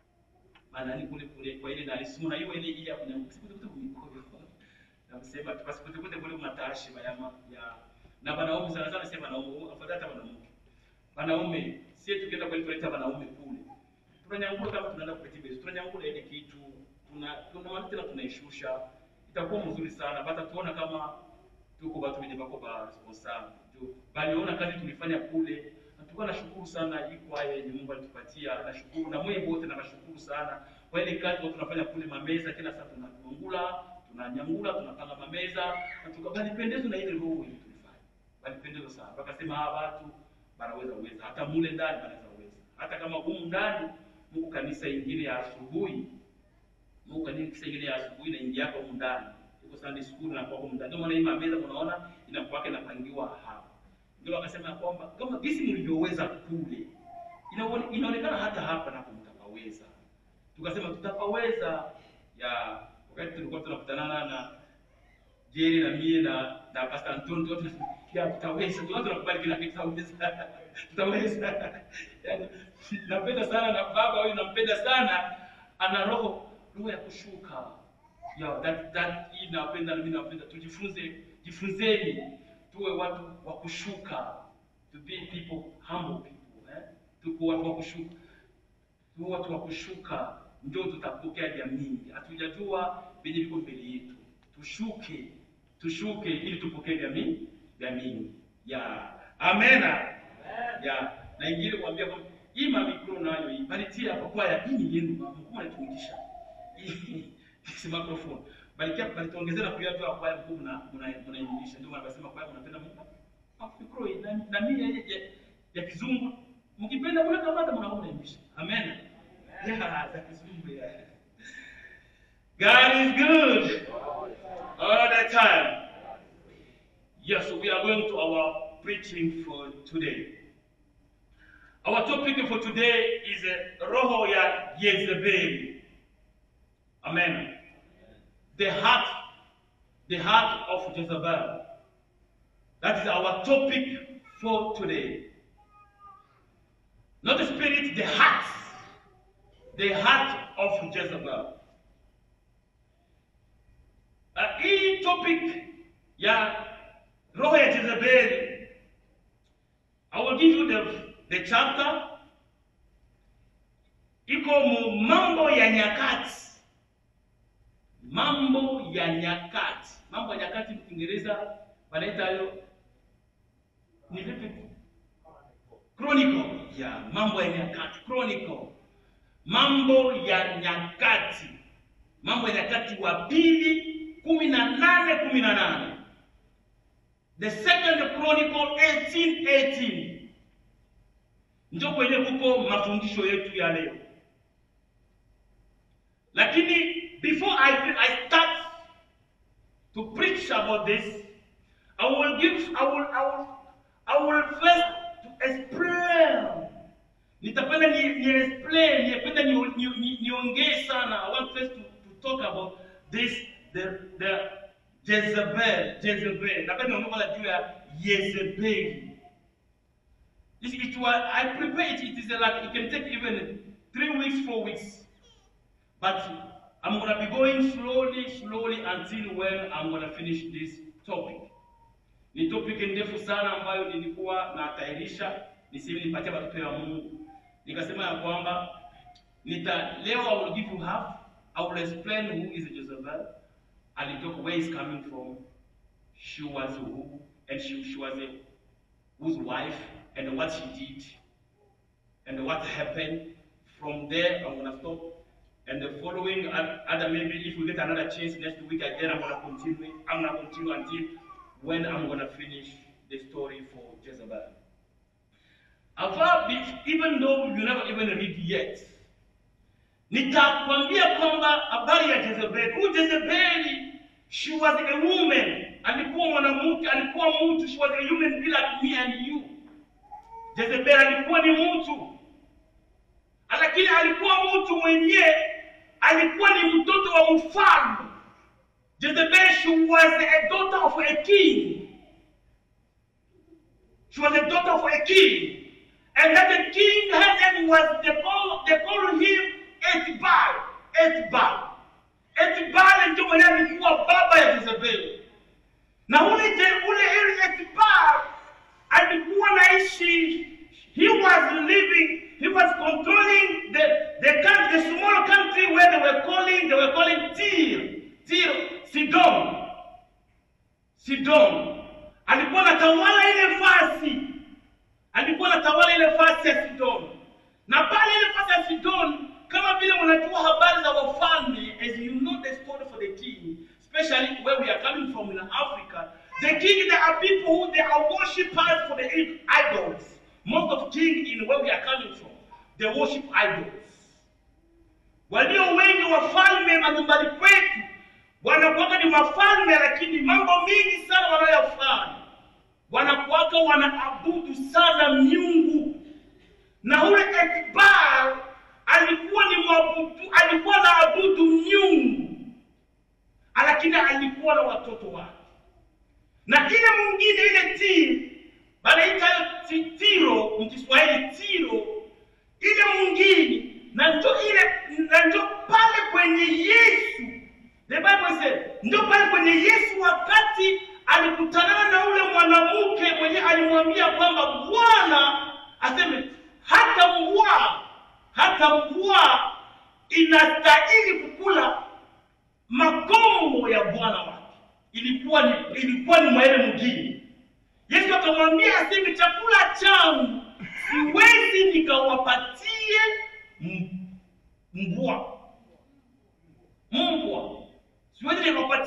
manani kule kule kwa ile na simu na hiyo ile ile ya kunyamkuta kute kumikoyo na kusema tupasikute kute kule matashi bayama ya na wanaume sana sana sema wanaume afadhali hata wanawake wanaume sie tukienda kwa kuleta wanaume kule tunanyangula kama tunaenda kuleta bezi tunanyangula ile kitu tuna tuna tena tunaishusha itakuwa mzuri sana bata tuona kama tuko watu wenye bako ba responsable juu baliona kazi tulifanya kule na tulikuwa nashukuru sana hii kwaya yenye Mungu alitupatia nashukuru na mwe wote na nashukuru sana kwa ile kazi watu tunafanya kule mameza kila saa tunanyangula tunanyangula tunapanga mameza na tukabalipendezwa na ile roho ile tulifanya balipendezwa sana wakasema hawa watu wanaweza uweza hata mule ndani wanaweza uweza hata kama humu ndani Mungu kanisa ingine ya asubuhi Mungu kanisa ingine ya asubuhi na ingia hapo humu ndani iko Sunday school na kwa humu ndani ndio maana hii mameza mnaona inakuwa inapangiwa hapa ndio wakasema kwamba kama jinsi mlivyoweza kule inaone- inaonekana hata hapa napo mtapaweza tukasema tutapaweza ya wakati tulikuwa tunakutanana na Jerry na mie na na Pastor Anton tu tunasema ya tutaweza tu tunakubali kila kitu tutaweza tutaweza yani napenda sana na baba huyu nampenda sana ana roho roho ya kushuka ya that that hii napenda na mimi napenda tujifunze jifunzeni tuwe watu wa kushuka to be people humble people eh tuko watu wa kushuka tuwe watu wa kushuka ndio tutapokea jamii hatujajua venye viko mbele yetu tushuke tushuke ili tupokee jamii jamii ya amena ya na ingine kuambia kwamba hii mamikro nayo hii balitia hapa kwaya hii ni yenu mama mkuu anatumikisha hii si microphone balikia balituongezea na kuya tu ya kwaya mkuu mna mna mnaingilisha ndio wanasema kwaya mnapenda Mungu afikro na na mimi ya, ya, ya kizungu mkipenda kule kamata mnaona mnaingilisha amen ya za kizungu ya God is good all the time yes so we are going to our preaching for today our topic for today is uh, roho ya Jezebeli amen the heart, the heart of Jezebel. That is our topic for today. Not the spirit, the heart. The heart of Jezebel. Uh, hii topic ya roho ya Jezebel, I will give you the, the chapter. Iko mu mambo ya nyakati mambo ya nyakati mambo ya nyakati kiingereza wanaita hayo ni vipi chronicle ya mambo ya nyakati chronicle mambo ya nyakati mambo ya nyakati wa pili kumi na nane kumi na nane the second chronicle 1818 ndio kwenye kuko mafundisho yetu ya leo lakini before I, I start to preach about this, I will give, I will, I will, I will first to explain. Nitapenda ni, ni explain, nitapenda ni, ni, ni, niongee sana. I want first to, to talk about this, the, the Jezebel, Jezebel. Napenda niongee kwanza juu ya Jezebeli. This, it was, I prepare it, it is like, it can take even three weeks, four weeks. But I'm going to be going slowly, slowly until when I'm going to finish this topic. Ni topic ndefu sana ambayo nilikuwa natayarisha niseme nipatie watoto ya Mungu. Nikasema ya kwamba nita leo I will give you half. I will explain who is Jezebel. I will talk where is coming from. She was who and she, she was a, whose wife and what she did and what happened. From there I'm going to stop and the following other maybe if we get another chance next week again I'm gonna continue I'm gonna continue until when I'm gonna finish the story for Jezebel. However, even though you never even read yet, nitakwambia kwamba habari ya Jezebel. Huyu Jezebeli, she was a woman, alikuwa mwanamke, alikuwa mtu, she was a human being like me and you. Jezebel alikuwa ni mtu, lakini alikuwa mtu mwenyewe alikuwa ni mtoto wa mfalme. Jezebel, she was a daughter of a king. She was a daughter of a king. And that the king, her name was, they call, they call him Etbal. Etbal. Etbal ndio mwenye alikuwa baba ya Jezebel. Na ule je, ule ile Etbal alikuwa naishi, he was living he was controlling the, the country, the small country where they were calling, they were calling Tyr, Tyr, Sidon. Sidon. Alikuwa anatawala ile fasi. Alikuwa anatawala ile fasi ya Sidon. Na pale ile fasi ya Sidon, kama vile mnajua habari za wafalme, as you know the story for the king, especially where we are coming from in Africa, the king, there are people who they are worshippers for the idols. Most of king in where we are coming from, they worship idols. Walio wengi wafalme majumbani kwetu wanakuwaka ni wafalme, lakini mambo mingi sana wanayofanya wanakuwaka wanaabudu sana miungu, na ule Etbal alikuwa ni mwabudu, alikuwa anaabudu miungu, lakini alikuwa na watoto wake, na ile mwingine ile Tiro banaita Tiro mkiswahili Tiro, ile mwingine na njo ile na njo pale kwenye Yesu, the Bible said, njo pale kwenye Yesu wakati alikutana na ule mwanamke mwenye alimwambia kwamba Bwana aseme hata mvua hata mvua inastahili kukula makombo ya bwana wake. Ilikuwa ni ilikuwa ni mwaele mwingine. Yesu akamwambia aseme chakula changu siwezi nikawapatie mbwa mbwa, siwezi nikawapatie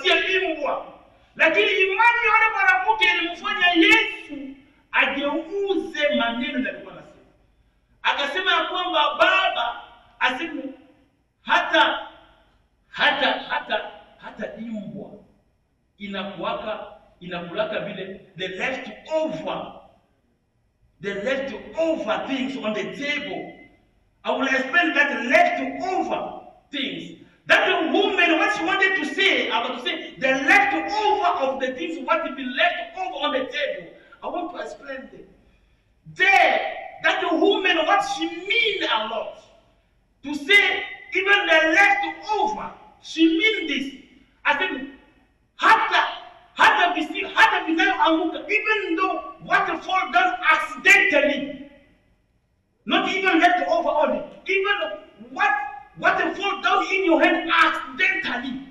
imbwa, lakini imani ya yule mwanamke ilimfanya Yesu ageuze maneno yalikuwa anasema, akasema ya kwamba Baba aseme hata hata hata hata imbwa inakuaka inakulaka vile the left over the left over things on the table I will explain that left over things. That the woman, what she wanted to say, I want to say the left over of the things what to be left over on the table. I want to explain them. There, that the woman, what she mean a lot. To say even the left over, she mean this. I said, hata hata visi hata vinayoanguka, even though what fall down accidentally, not even left over only, even what what fall down in your hand accidentally.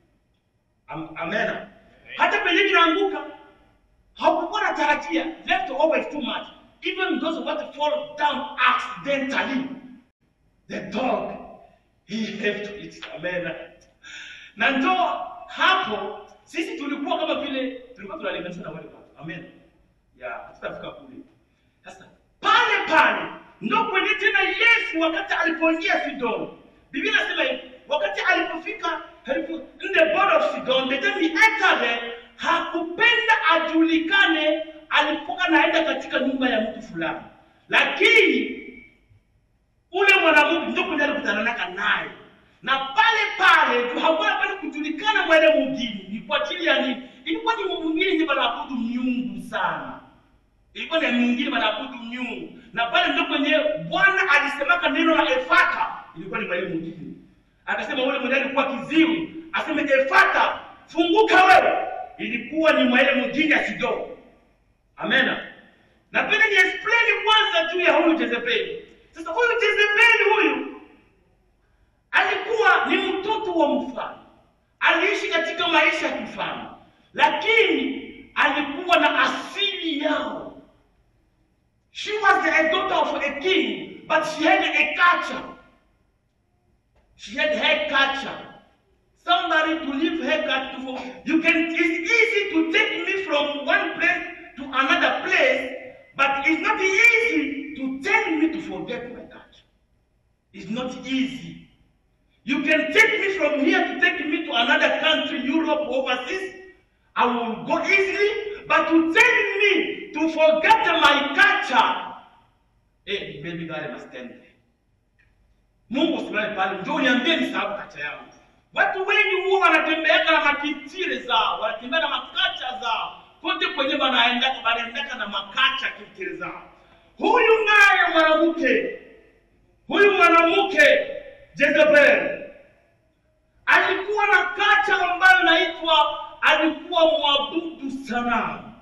Am- Amen. Hata penye vinaanguka hakukuwa na tarajia, left over is too much. Even those what fall down accidentally, the dog he have to eat. Amen. Na ndo hapo sisi tulikuwa kama vile tulikuwa tunalinganisha na wale watu. Amen. Ya, tutafika kule. Sasa pale pale ndo kwenye tena Yesu wakati alipoingia Sidoni. Biblia inasema hivi, wakati alipofika alipo, in the border of Sidon, the time he entered there, hakupenda ajulikane alipokuwa naenda katika nyumba ya mtu fulani, lakini ule mwanamke ndio kwenye alikutana naka naye na pale pale tu hakuwa pale kujulikana mwele mwingine ni kwa ajili ya nini? Ilikuwa ni mwingine ndiye banaabudu miungu sana ilikuwa ni mwingine wanaabudu miungu, na pale ndio kwenye Bwana alisemaka neno la Efata, ilikuwa ni mahali mwingine. Akasema ule mwenye alikuwa kiziwi, aseme Efata, funguka wewe, ilikuwa ni mahali mwingine ya Sidoni. Amena. Napenda ni explain kwanza juu ya huyu Jezebeli. Sasa huyu Jezebeli huyu alikuwa ni mtoto wa mfalme, aliishi katika maisha ya kifalme, lakini alikuwa na asili yao. She was the daughter of a king, but she had a culture. She had her culture. Somebody to leave her culture for you can. It's easy to take me from one place to another place, but it's not easy to tell me to forget my culture. It's not easy. You can take me from here to take me to another country, Europe, overseas. I will go easily, but to tell me to forget my culture, eh, baby girl, I must stand there. Mungu usimame pale, njoo uniambie nisahau kacha yangu. Watu wengi huwa wanatembeaka na makitire zao, wanatembea na makacha zao kote kwenye wanaendaka, wanaendaka na makacha kitire zao. Huyu naye mwanamke, huyu mwanamke Jezebel alikuwa na kacha ambayo inaitwa alikuwa mwabudu sanamu.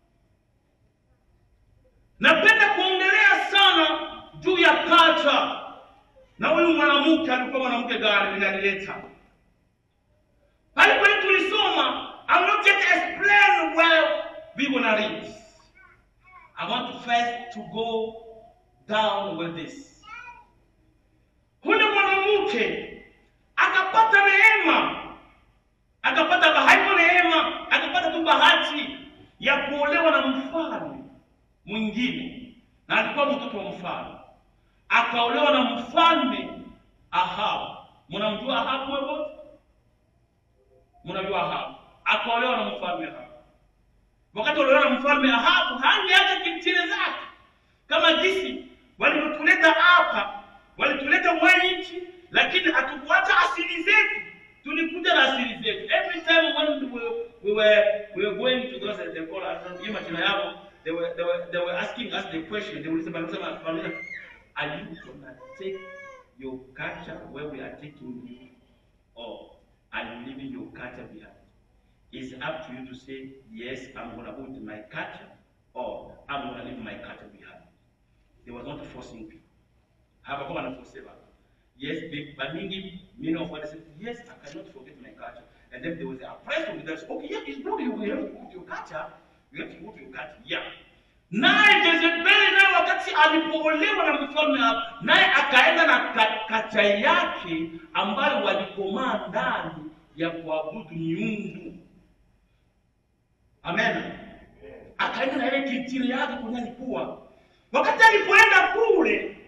Napenda kuongelea sana juu ya kacha, na huyu mwanamke alikuwa mwanamke gani ninalileta pale pale tulisoma. I will not yet explain where we gonna read. I want to first to go down with this. Huyu mwanamke akapata neema akapata bahati neema, akapata tu bahati ya kuolewa na mfalme mwingine, na alikuwa mtoto wa mfalme, akaolewa na mfalme Ahabu. Mnamjua Ahabu wewe? Mnajua Ahabu? Akaolewa na mfalme Ahabu. Wakati aliolewa na mfalme Ahabu, hangeacha kitile zake kama jinsi walivyotuleta hapa, walituleta mwanchi, lakini hatukuacha asili zetu tulikuja na asili zetu. Every time when we, we were we were going to those they call us hiyo majina yao they were they were they were asking us the question they will say wanasema wanasema are you gonna take your culture where we are taking you or are you leaving your culture behind? It's up to you to say yes I'm gonna go with my culture or I'm gonna leave my culture behind. They was not forcing people. Hapakuwa wanaforcewa. Yes, they, but many, many of us said, yes, I cannot forget my culture. And then there was a press on that. Okay, yeah, it's good. You have to go to your culture. You have to go to your culture. Yeah. Naye Jezebeli naye wakati alipoolewa na mfalme Ahabu, naye akaenda na ka- kacha yake ambayo walikomaa ndani ya kuabudu miungu Amen. Akaenda na ile kitiri yake kwenye alikuwa. Wakati alipoenda kule,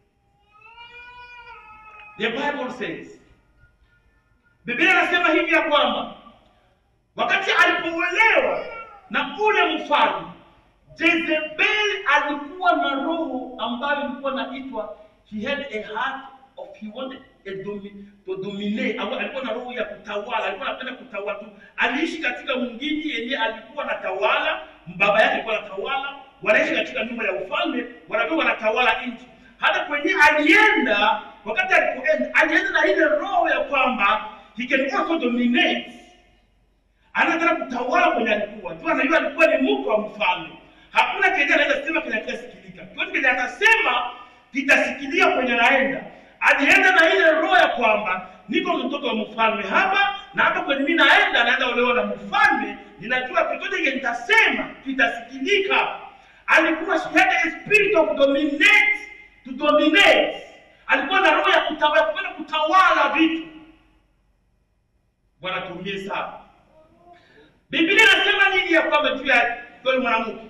the Bible says, Biblia inasema hivi ya kwamba wakati alipoolewa na ule mfalme Jezebel alikuwa na roho ambayo ilikuwa inaitwa he had a heart of he wanted a domi, to dominate au alikuwa na roho ya kutawala, alikuwa anapenda kutawala tu. Aliishi katika mwingine yenye alikuwa anatawala, baba yake alikuwa anatawala, wanaishi katika nyumba ya ufalme, wanakuwa wanatawala nchi. Hata kwenye alienda, wakati alipoenda, alienda na ile roho ya kwamba he can also dominate anataka kutawala kwenye alikuwa tu, anajua alikuwa ni mke wa mfalme. Hakuna kenye anaweza sema kile kitasikilika, chote kenye atasema kitasikilia kwenye anaenda. Alienda na ile roho ya kwamba niko mtoto wa mfalme hapa, na hapa kwenye mimi naenda, naenda olewa na mfalme, ninajua chochote kenye nitasema kitasikilika. Alikuwa she had a spirit of dominate, to dominate. Alikuwa na roho ya kutawala, kupenda kutawala vitu. Bwana tumie sana. Biblia inasema nini ya kwamba juu ya yule mwanamke?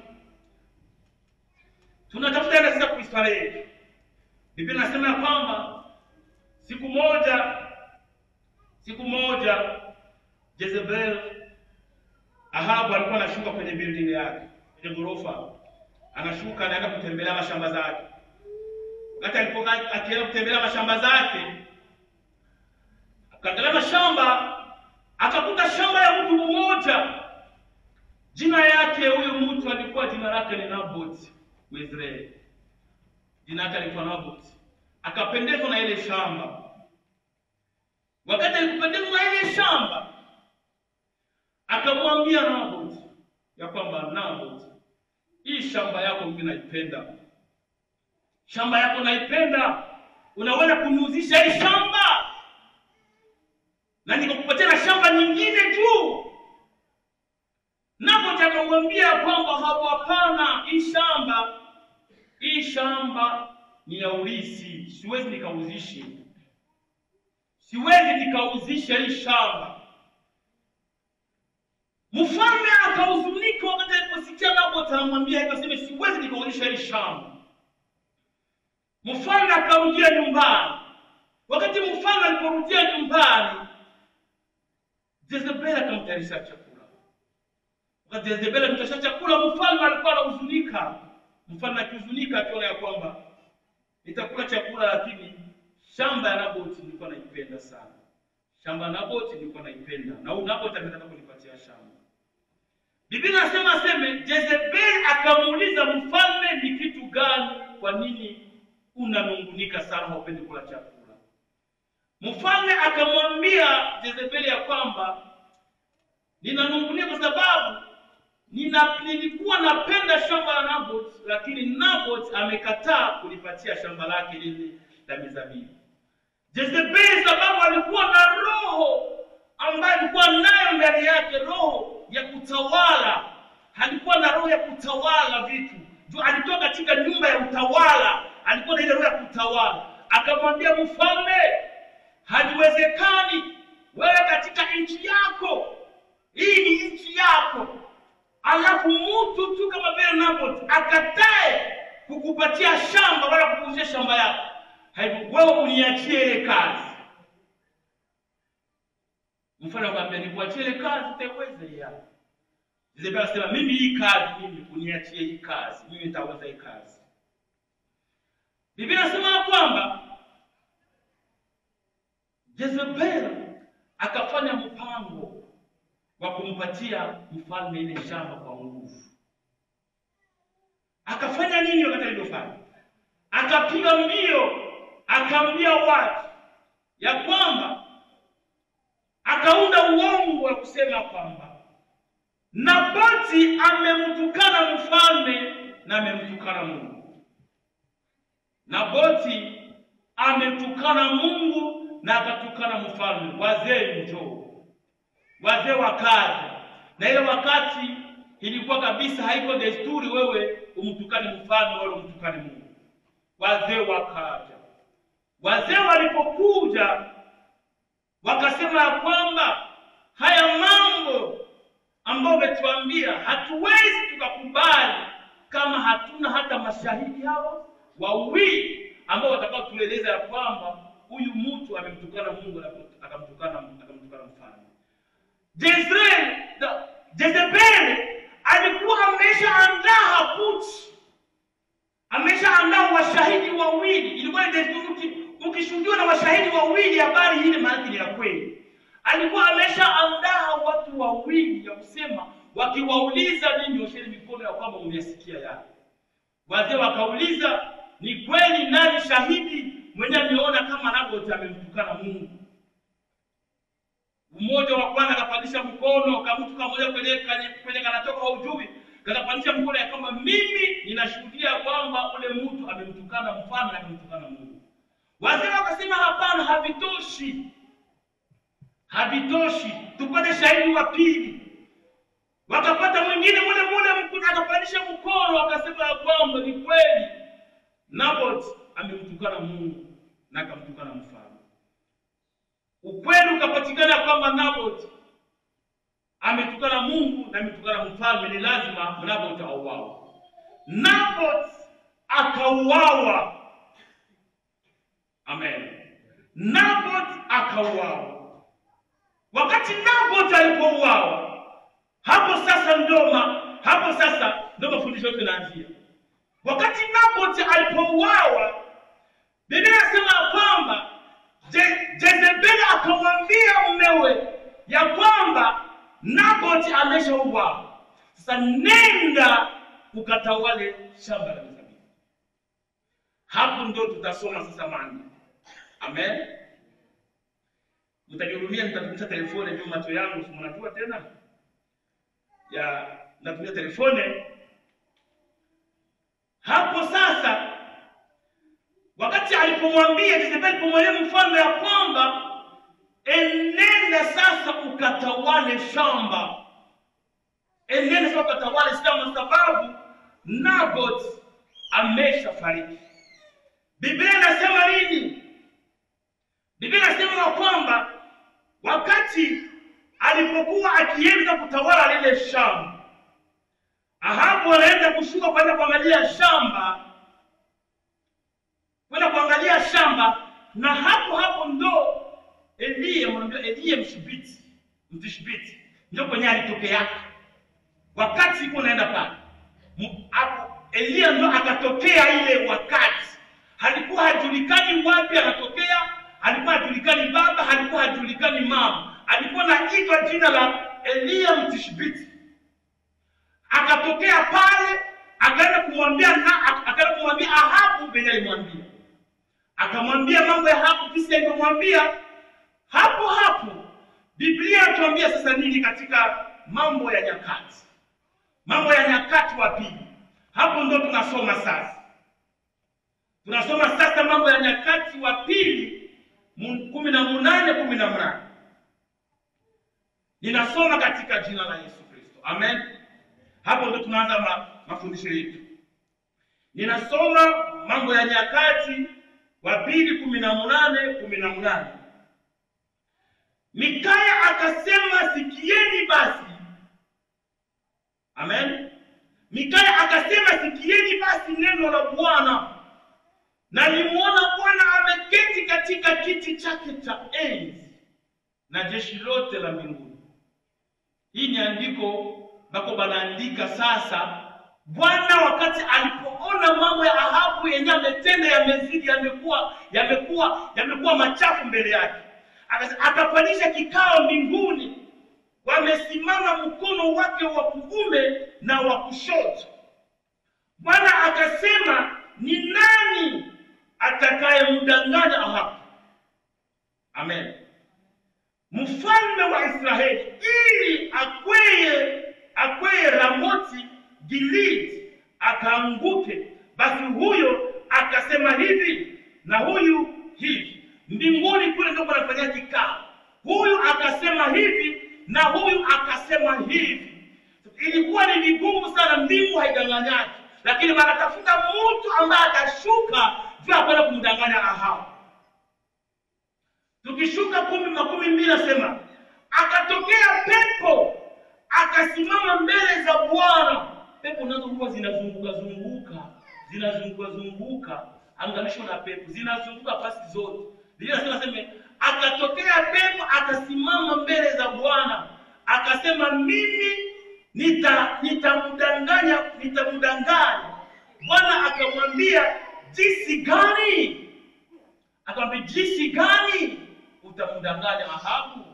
Tunatafuta ile sasa kuhistoria yetu. Biblia inasema ya kwamba siku moja siku moja Jezebel Ahabu alikuwa anashuka kwenye building yake, kwenye ghorofa. Anashuka anaenda kutembelea mashamba zake. Wakati alipokuwa akienda kutembelea mashamba zake, akaangalia mashamba akakuta shamba ya mtu mmoja. Jina yake huyu mtu alikuwa jina lake ni Naboth Mwisraeli, jina lake alikuwa Naboth. Akapendezwa na ile shamba. Wakati alipopendezwa na ile shamba, akamwambia Naboth ya kwamba Naboth, hii shamba yako mimi naipenda, shamba yako naipenda, unaweza kuniuzisha hii shamba na nikakupatia na shamba nyingine tu. Napo akamwambia kwamba hapo, hapana, hii shamba hii shamba ni ya ulisi, siwezi nikauzishe, siwezi nikauzisha hii shamba. Mfalme akahuzunika wakati aliposikia Naboth anamwambia hivyo, sema siwezi nikauzisha hii shamba. Mfalme akarudia nyumbani. Wakati mfalme aliporudia nyumbani, Jezebeli akamtayarisha chakula. Wakati Jezebeli akamtayarisha chakula, mfalme alikuwa anahuzunika. Mfalme akihuzunika akiona ya kwamba nitakula chakula, lakini shamba ya Nabothi nilikuwa naipenda sana. Shamba ya Nabothi nilikuwa naipenda, na huyu Nabothi ametaka kunipatia shamba. Biblia inasema aseme, Jezebeli akamuuliza mfalme, ni kitu gani? Kwa nini unanungunika sana, haupendi kula chakula? Mfalme akamwambia Jezebeli ya kwamba ninanungunia kwa sababu nina, nilikuwa napenda shamba la Naboth, lakini Naboth amekataa kulipatia shamba lake lile la mizabibu. Jezebeli sababu alikuwa na roho ambayo alikuwa nayo ndani yake, roho ya kutawala. Alikuwa na roho ya kutawala vitu juu, alitoka katika nyumba ya utawala, alikuwa na ile roho ya kutawala. Akamwambia mfalme, haliwezekani wewe katika nchi yako, hii ni nchi yako, alafu mtu tu kama vile Naboth akatae kukupatia shamba wala kukuuzia shamba yako, hivyo wewe uniachie ile kazi. Mfalme akamwambia nikuachie ile kazi, utaweza hiyo. Jezebeli akasema mimi hii kazi, mimi uniachie hii kazi, mimi nitaweza hii kazi. Biblia inasema ya kwamba Jezebel akafanya mpango wa kumpatia mfalme ile shamba kwa nguvu. Akafanya nini wakati alivyofanya? Akapiga mbio, akaambia watu ya kwamba, akaunda uongo wa kusema kwamba Nabothi amemtukana mfalme na amemtukana Mungu. Nabothi ametukana Mungu na akatukana mfalme. Wazee njoo, wazee wakaja, na ile wakati ilikuwa kabisa haiko desturi wewe umtukane mfalme wala umtukane Mungu. Wazee wakaja, wazee walipokuja wakasema ya kwamba haya mambo ambao umetuambia hatuwezi tukakubali kama hatuna hata mashahidi hawa wawili ambao watakao tueleza ya kwamba huyu mtu amemtukana Mungu na akamtukana akamtukana mfalme. Jezreel, the- Jezebeli alikuwa ameshaandaa haputi, ameshaandaa washahidi wawili. Ilikuwa ni desturi, uki- ukishuhudiwa na washahidi wawili, habari hili maana ni ya kweli. Alikuwa ameshaandaa watu wawili ya kusema, wakiwauliza ninyi nyosheni mikono ya kwamba mmeyasikia yale. Wazee wakauliza, ni kweli nani shahidi mwenye ameona kama Nabothi amemtukana Mungu? Mmoja wa kwanza akapandisha mkono, kamtu kamoja kwenye kwenye, kwenye kanatoka ujui, kakapandisha mkono ya kwamba mimi ninashuhudia kwamba ule mtu amemtukana mfalme na amemtukana Mungu. Wazee wakasema hapana, havitoshi, havitoshi, tupate shahidi wa pili. Wakapata mwingine mule mule mkuu akapandisha mkono akasema ya kwamba ni kweli Naboth amemtukana Mungu na akamtukana mfalme. Ukweli ukapatikana kwamba Naboth ametukana Mungu na ametukana mfalme, ni lazima Naboth auawe. Naboth akauawa. Amen. Naboth akauawa. Wakati Naboth alipouawa, hapo sasa ndo ma- hapo sasa ndo mafundisho yetu yanaanzia. Wakati Naboth alipouawa, Biblia inasema ya kwamba Je- Jezebeli akamwambia mumewe ya kwamba Naboth ameshauawa. Sasa nenda ukatawale shamba la mizabibu. Hapo ndo tutasoma sasa maandiko. Amen. Mtajihurumia, nitatumia telefone ndio macho yangu, si mnajua tena ya natumia telefone hapo sasa wakati alipomwambia Jezebeli alipomwambia mfalme ya kwamba enenda sasa ukatawale shamba enenda sasa ukatawale shamba sababu Naboth ameshafariki Biblia inasema nini Biblia inasema ya kwamba wakati alipokuwa akienda kutawala lile shamba, Ahabu anaenda kushuka kwenda kuangalia shamba, kwenda kuangalia shamba, na hapo hapo ndo Eliya, mwanamjua Eliya Mshibiti, Mtishbiti, ndio kwenye alitokeaka wakati iko naenda pale Mu- hapo Eliya ndo akatokea ile wakati, halikuwa hajulikani wapi anatokea, alikuwa hajulikani baba, alikuwa hajulikani mama, alikuwa naitwa jina la Eliya Mtishbiti. Akatokea pale, akaenda kumwambia na ak- akaenda kumwambia Ahabu venye alimwambia, akamwambia mambo ya Ahabu jinsi alivyomwambia. Hapo hapo Biblia inatuambia sasa nini katika mambo ya nyakati, mambo ya nyakati wa pili. Hapo ndo tunasoma sasa, tunasoma sasa mambo ya nyakati wa pili mu- kumi na munane kumi na mnane. Ninasoma katika jina la Yesu Kristo, amen. Hapo ndo tunaanza ma, mafundisho yetu. Ninasoma mambo ya nyakati wa pili kumi na munane kumi na munane. Mikaya akasema, sikieni basi. Amen. Mikaya akasema, sikieni basi neno la Bwana. Nalimwona Bwana ameketi katika kiti chake cha enzi na jeshi lote la mbinguni. Hii ni andiko bako banaandika sasa. Bwana wakati alipoona mambo ya Ahabu yenye ametenda yamezidi, yamekuwa yamekuwa yamekuwa machafu mbele yake, Akase- akafanyisha kikao mbinguni, wamesimama mkono wake wa kuume na wa kushoto. Bwana akasema, ni nani atakayemdanganya Ahabu? Amen. Mfalme wa Israeli ili akweye akweye Ramoti Gilead akaanguke, basi huyo akasema hivi na huyu hivi. Mbinguni kule ndio panafanyia kikao, huyu akasema hivi na huyu akasema hivi. Ilikuwa ni vigumu sana, mbingu haidanganyaki, lakini wanatafuta mtu ambaye atashuka juu ya kwenda kumdanganya Ahabu. Tukishuka kumi makumi mbili nasema akatokea pepo akasimama mbele za Bwana. Pepo nazo huwa zinazunguka zunguka zinazunguka zunguka, angalisho na pepo zinazunguka fasi zote. Biblia inasema sema, akatokea pepo akasimama mbele za Bwana akasema, mimi nita nitamdanganya nitamdanganya. Bwana akamwambia jinsi gani? Akamwambia jinsi gani utamdanganya Ahabu?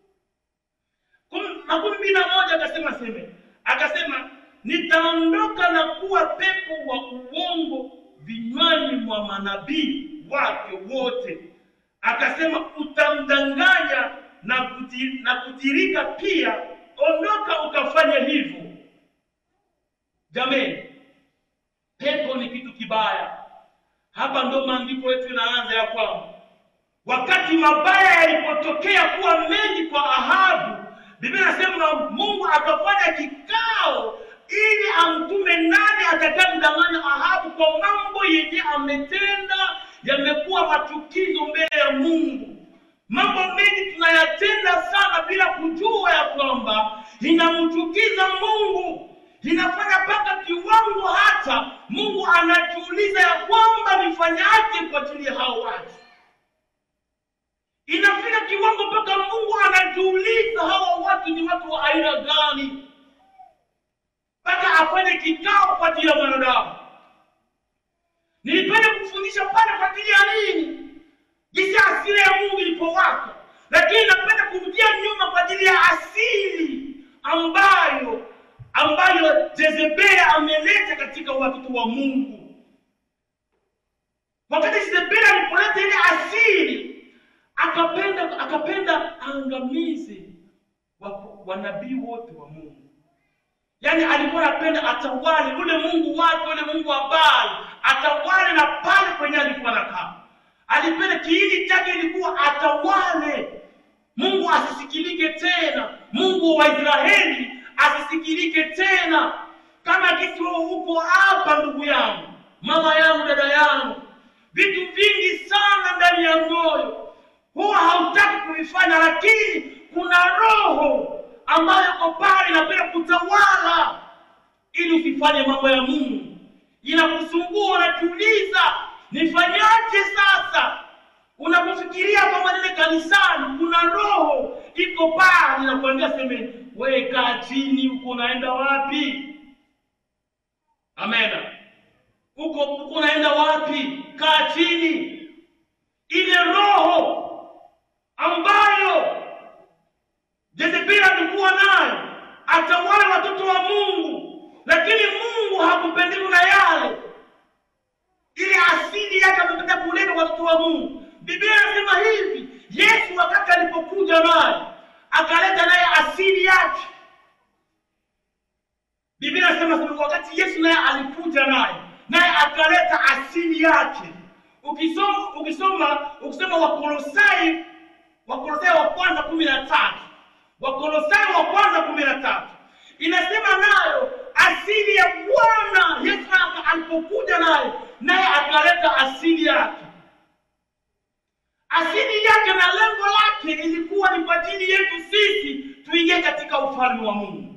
Kum- makumi mbili na moja akasema seme akasema nitaondoka na kuwa pepo wa uongo vinywani mwa manabii wake wote akasema utamdanganya na, kuti, na kutirika pia ondoka ukafanya hivyo jameni pepo ni kitu kibaya hapa ndo maandiko yetu inaanza ya kwamba wakati mabaya yalipotokea kuwa mengi kwa Ahabu, Biblia inasema Mungu akafanya kikao ili amtume nani atakayemdanganya Ahabu kwa mambo yenye ametenda yamekuwa machukizo mbele ya Mungu. Mambo mengi tunayatenda sana bila kujua ya kwamba inamchukiza Mungu, inafanya mpaka kiwango hata Mungu anajiuliza ya kwamba nifanyaje kwa ajili ya hao watu inafika kiwango mpaka Mungu anajiuliza hawa watu ni watu wa aina gani, mpaka afanye kikao kwa ajili ya mwanadamu. Nilipenda kufundisha pale kwa ajili ya nini, jinsi asili ya Mungu ilipowaka, lakini napenda kurudia nyuma kwa ajili ya asili ambayo ambayo Jezebeli ameleta katika watoto wa Mungu. Wakati Jezebeli alipoleta ile asili akapenda akapenda aangamize wa- wanabii wote wa Mungu. Yaani alikuwa anapenda atawale ule Mungu wake, ule Mungu wa Baali, atawale na pale kwenye alikuwa anakaa. Alipenda kiini chake ilikuwa atawale, Mungu asisikilike tena, Mungu wa Israeli asisikilike tena. Kama kisi wewe huko hapa, ndugu yangu, mama yangu, dada yangu, vitu vingi sana ndani ya moyo huwa hautaki kuvifanya, lakini kuna roho ambayo iko pale inapenda kutawala ili usifanye mambo ya Mungu. Inakusumbua, unajiuliza nifanyaje sasa? Unapofikiria kwamba nile kanisani, kuna roho iko pale inakuambia seme, wewe kaa chini, uko unaenda wapi? Amena, uko uko unaenda wapi? Kaa chini. Ile roho ambayo Jezebeli alikuwa nayo atawale watoto wa Mungu, lakini Mungu hakupendezwa na yale. Ile asili yake amependa kuleta watoto wa Mungu. Biblia inasema hivi, Yesu wakati alipokuja naye akaleta naye asili yake. Biblia inasema sema wakati Yesu naye alikuja naye naye akaleta asili yake. Ukisoma ukisoma ukisoma Wakolosai Wakolosai wa kwanza kumi na tatu Wakolosai wa kwanza kumi na tatu inasema nayo asili ya Bwana Yesu aka- alipokuja naye naye akaleta asili yake. Asili yake na lengo lake ilikuwa ni kwa ajili yetu sisi tuingie katika ufalme wa Mungu.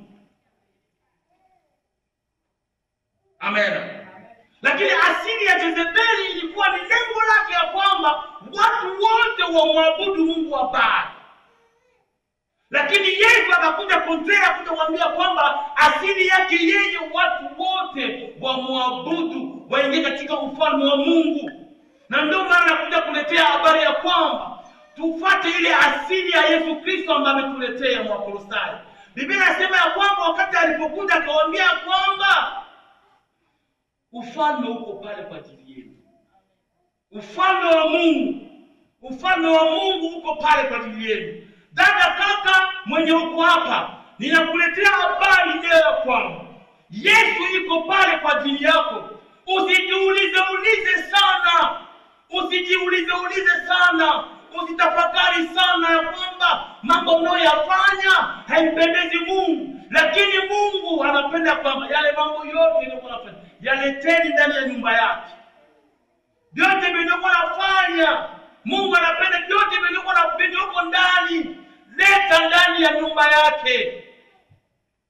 Amen. Lakini asili ya Jezebeli ilikuwa ni lengo lake ya kwamba watu wote wamwabudu Mungu wa Baali. Lakini Yesu akakuja kontrera kuja kuambia kwamba asili yake yeye watu wote wamwabudu, waingie katika ufalme wa Mungu. Na ndio maana nakuja kuletea habari ya kwamba tufate ile asili ya Yesu Kristo ambaye ametuletea Mwakolosai. Biblia inasema ya kwamba wakati alipokuja akawaambia kwamba ufalme uko pale kwa ajili yenu. Ufalme wa Mungu, ufalme wa Mungu uko pale kwa ajili yenu. Dada, kaka mwenye uko hapa, ninakuletea habari leo ya kwamba Yesu yuko pale kwa ajili yako. Usijiulize ulize sana, usijiulize ulize sana, usitafakari sana ya kwamba mambo unayoyafanya haimpendezi Mungu, lakini Mungu anapenda kwamba yale mambo yote yaliyokuwa nafanya yaleteni ndani ya nyumba yake vyote vilivyokuwa nafanya Mungu anapenda vyote vilivyokuwa na vilivyoko ndani, leta ndani ya nyumba yake.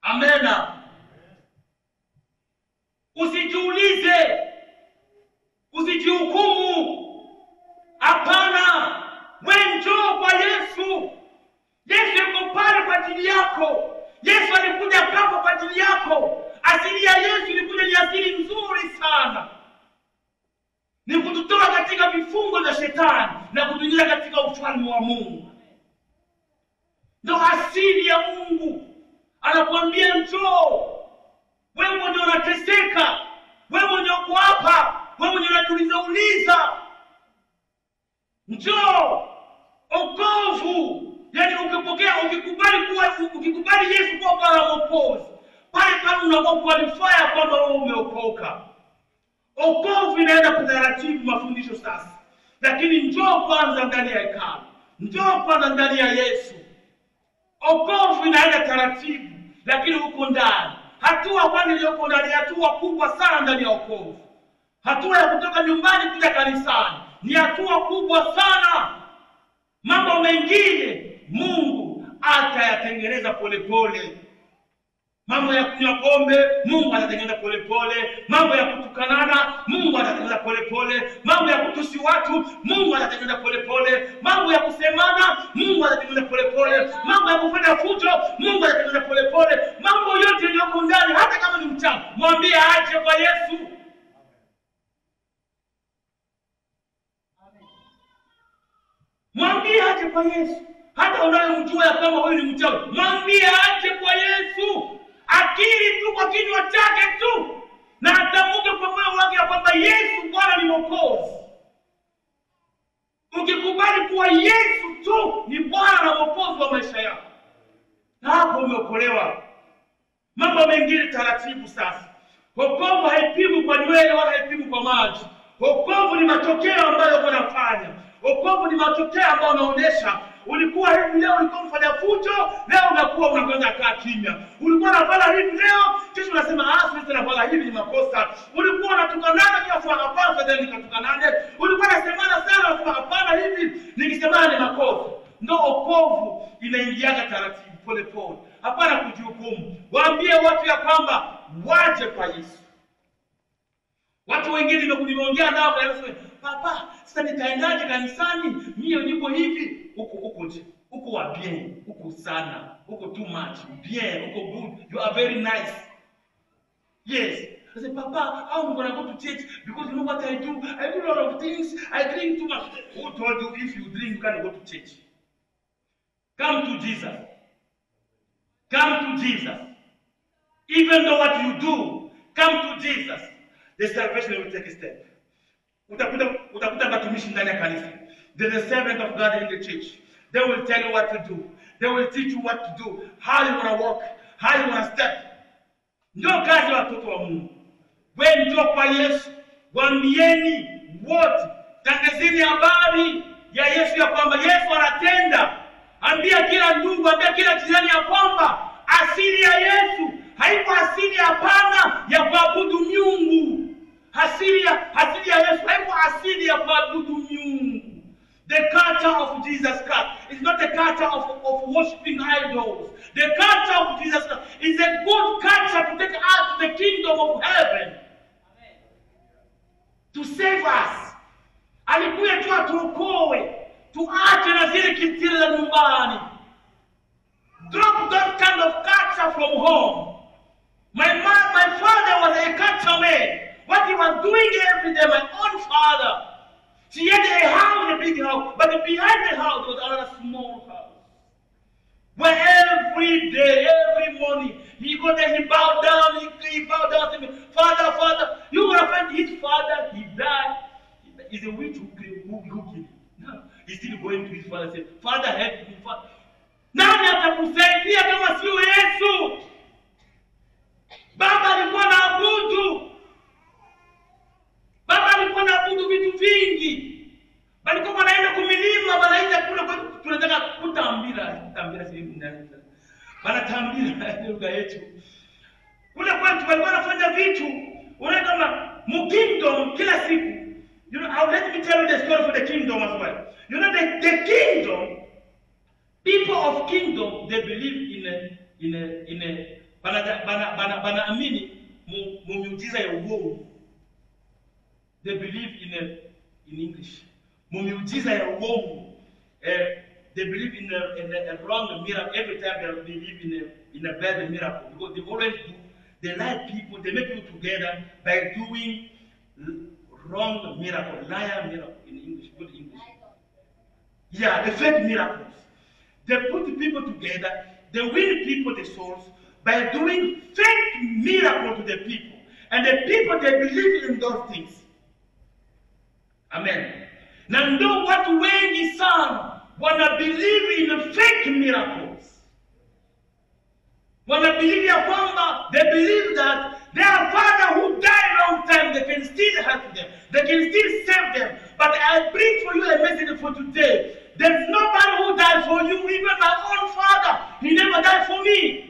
Amena. Usijiulize, usijihukumu. Hapana, we njoo kwa Yesu. Yesu yuko pale kwa ajili yako. Yesu alikuja kafa kwa ajili yako. Asili ya Yesu ilikuja ni asili nzuri sana, ni kututoa katika vifungo vya shetani na kutuingiza katika ufalme wa Mungu. Ndo asili ya Mungu. Anakuambia njoo, wewe mwenye unateseka, wewe mwenye uko hapa, wewe mwenye unajiuliza uliza, njoo. Okovu yani ukipokea, ukikubali kuwa, ukikubali Yesu kuwa Bwana Mwokozi, pale pale unakuwa qualified kwamba wewe umeokoka. Okovu inaenda kwa taratibu, mafundisho sasa, lakini njoo kwanza ndani ya hekalu, njoo kwanza ndani ya Yesu. Okovu inaenda taratibu, lakini huko ndani, hatua kwanza iliyoko ndani, hatua kubwa sana ndani ya okovu. Hatua ya kutoka nyumbani kuja kanisani ni hatua kubwa sana. Mambo mengine Mungu atayatengeneza polepole. Mambo ya kunywa pombe Mungu atatengeneza polepole. Mambo ya kutukanana Mungu atatengeneza polepole. Mambo ya kutusi watu Mungu atatengeneza polepole. Mambo ya kusemana Mungu atatengeneza polepole. Mambo ya kufanya fujo Mungu atatengeneza polepole. Mambo yote yaliyoko ndani, hata kama ni mchana, mwambie aje kwa Yesu. Mwambie aje kwa Yesu. Hata unayemjua ya kwamba wewe ni mchawi, mwambie aje kwa Yesu. Akiri tu kwa kinywa chake tu na atamke kwa moyo wake ya kwamba Yesu Bwana ni Mwokozi. Ukikubali kuwa Yesu tu ni Bwana na Mwokozi wa maisha yako, na hapo umeokolewa. Mambo mengine taratibu. Sasa wokovu haipimwi kwa nywele wala haipimwi kwa maji. Wokovu ni matokeo ambayo unafanya. Wokovu ni matokeo ambayo unaonyesha ulikuwa hivi leo, ulikuwa mfanya fujo, leo unakuwa unakwenda kaa kimya. Ulikuwa unafanya hivi leo, kesho unasema ah, siwezi nafanya hivi, ni makosa. Ulikuwa unatukanana kila swala, hapana, sasa nikatukanane. Ulikuwa unasemana sana, unasema hapana, hivi nikisemana ni makosa. Ndo wokovu inaingiaga taratibu, pole pole, hapana kujihukumu. Waambie watu ya kwamba waje kwa Yesu. Watu wengine nimeongea nao wanasema, papa, sasa nitaendaje kanisani? Mie niko hivi huko huko nje huko wa bien huko sana huko too much bien huko good you are very nice yes I say, Papa, how am I gonna go to church? Because you know what I do? I do a lot of things. I drink too much. Who told you if you drink you can't go to church? Come to Jesus. Come to Jesus. Even though what you do, come to Jesus. The salvation will take a step. Utakuta utakuta watumishi ndani ya kanisa. There's a servant of God in the church. They will tell you what to do. They will teach you what to do, how you wanna walk, how you wanna step. Ndio kazi ya watoto wa Mungu. We njoo kwa Yesu, waambieni wote, tangazeni habari ya Yesu ya kwamba Yesu anatenda. Ambia kila ndugu, ambia kila jirani ya kwamba asili ya Yesu haiko asili hapana ya kuabudu miungu. Asili ya asili ya Yesu haiko asili ya kuabudu miungu. The culture of Jesus Christ is not a culture of, of worshiping idols. The culture of Jesus Christ is a good culture to take us to the kingdom of heaven. To save us. Alikuja tu atuokoe, tuache na zile kitiri za nyumbani. Drop that kind of culture from home. My man, my father was a culture man. What he was doing every day, my own father. She had a house, a big house, but behind the house was another small house. Where every day, every morning, he go there, he bowed down, he, he bowed down to me, Father, Father. You gonna find his father, he died. He's a witch who, who, who killed him. No, he's still going to his father and say, Father, help me, Father. Nani atakusaidia kama sio Yesu? Baba alikuwa na abudu Baba alikuwa anaabudu vitu vingi. Walikuwa wanaenda kumilima, wanaenda kule kwa tunataka kutambira, kutambira sehemu ndani. Wanatambira lugha yetu. Kule kwetu walikuwa wanafanya vitu, unaona kama mu kingdom kila siku. You know, I'll let me tell you the story for the kingdom as well. You know the, the kingdom, people of kingdom, they believe in a in a in a bana bana bana banaamini mu, mu miujiza ya uongo they believe in a, in english mu miujiza ya uongo eh, they believe in a, in a, a wrong miracle every time they believe in a, in a bad miracle because they always do they lie people they make people together by doing l- wrong miracle liar miracle in english good english yeah the fake miracles they put people together they win people the souls by doing fake miracle to the people and the people they believe in those things amen na ndo watu wengi sana wana believe in fake miracles wana believe ya kwamba they believe that their father who died long time they can still help them they can still save them but i bring for you a message for today there's nobody who died for you even my own father he never died for me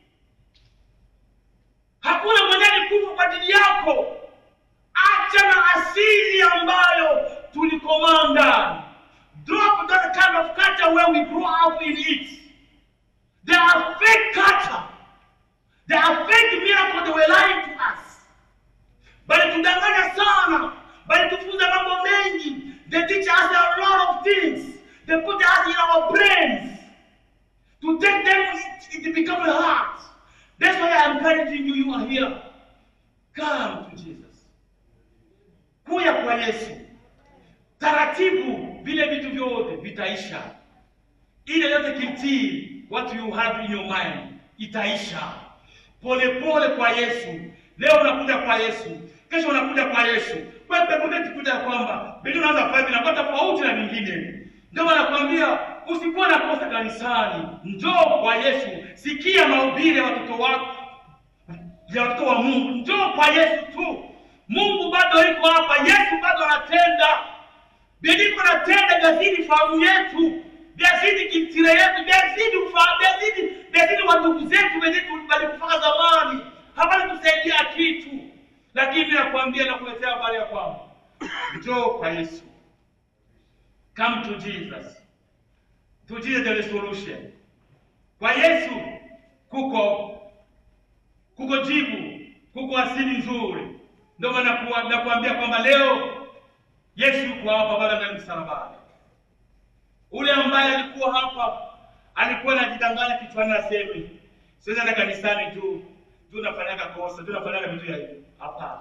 hakuna mwenye alikufa kwa ajili yako acha na asili ambayo tulikomanda drop that kind of culture where we grew up in it they are fake culture they are fake miracle they were lying to us balitudanganya sana balitufunza mambo mengi they teach us a lot of things they put us in our brains to take them it, it become a heart that's why i'm encouraging you you are here come to jesus kuya kwa yesu taratibu vile vitu vyote vitaisha ile yote kitii what you have in your mind itaisha polepole kwa yesu leo unakuja kwa yesu kesho unakuja kwa yesu kuja ya kwamba bili unaanza kufanya vinakuwa tofauti na vingine ndio wanakwambia usikuwa na kosa kanisani njoo kwa yesu sikia mahubiri ya watoto wako ya watoto wa mungu njoo kwa yesu tu mungu bado iko hapa yesu bado anatenda biliko natenda vyazidi fahamu yetu vyazidi kitire yetu vyazidi ufa- vyazidi vyazidi wandugu zetu wenye tu- walikufaka zamani hapana tusaidia kitu lakini nakwambia nakuletea habari ya kwamba njoo kwa yesu come to jesus to jesus the solution kwa yesu kuko kuko jibu kuko asili nzuri ndio maana kuwa- nakuambia kwamba leo yesu yuko hapa bado ndani msalabani ule ambaye alikuwa hapa alikuwa anajidanganya kichwani aseme siwezi enda kanisani tu tu nafanyaga kosa tu nafanyaga vitu ya hivi hapana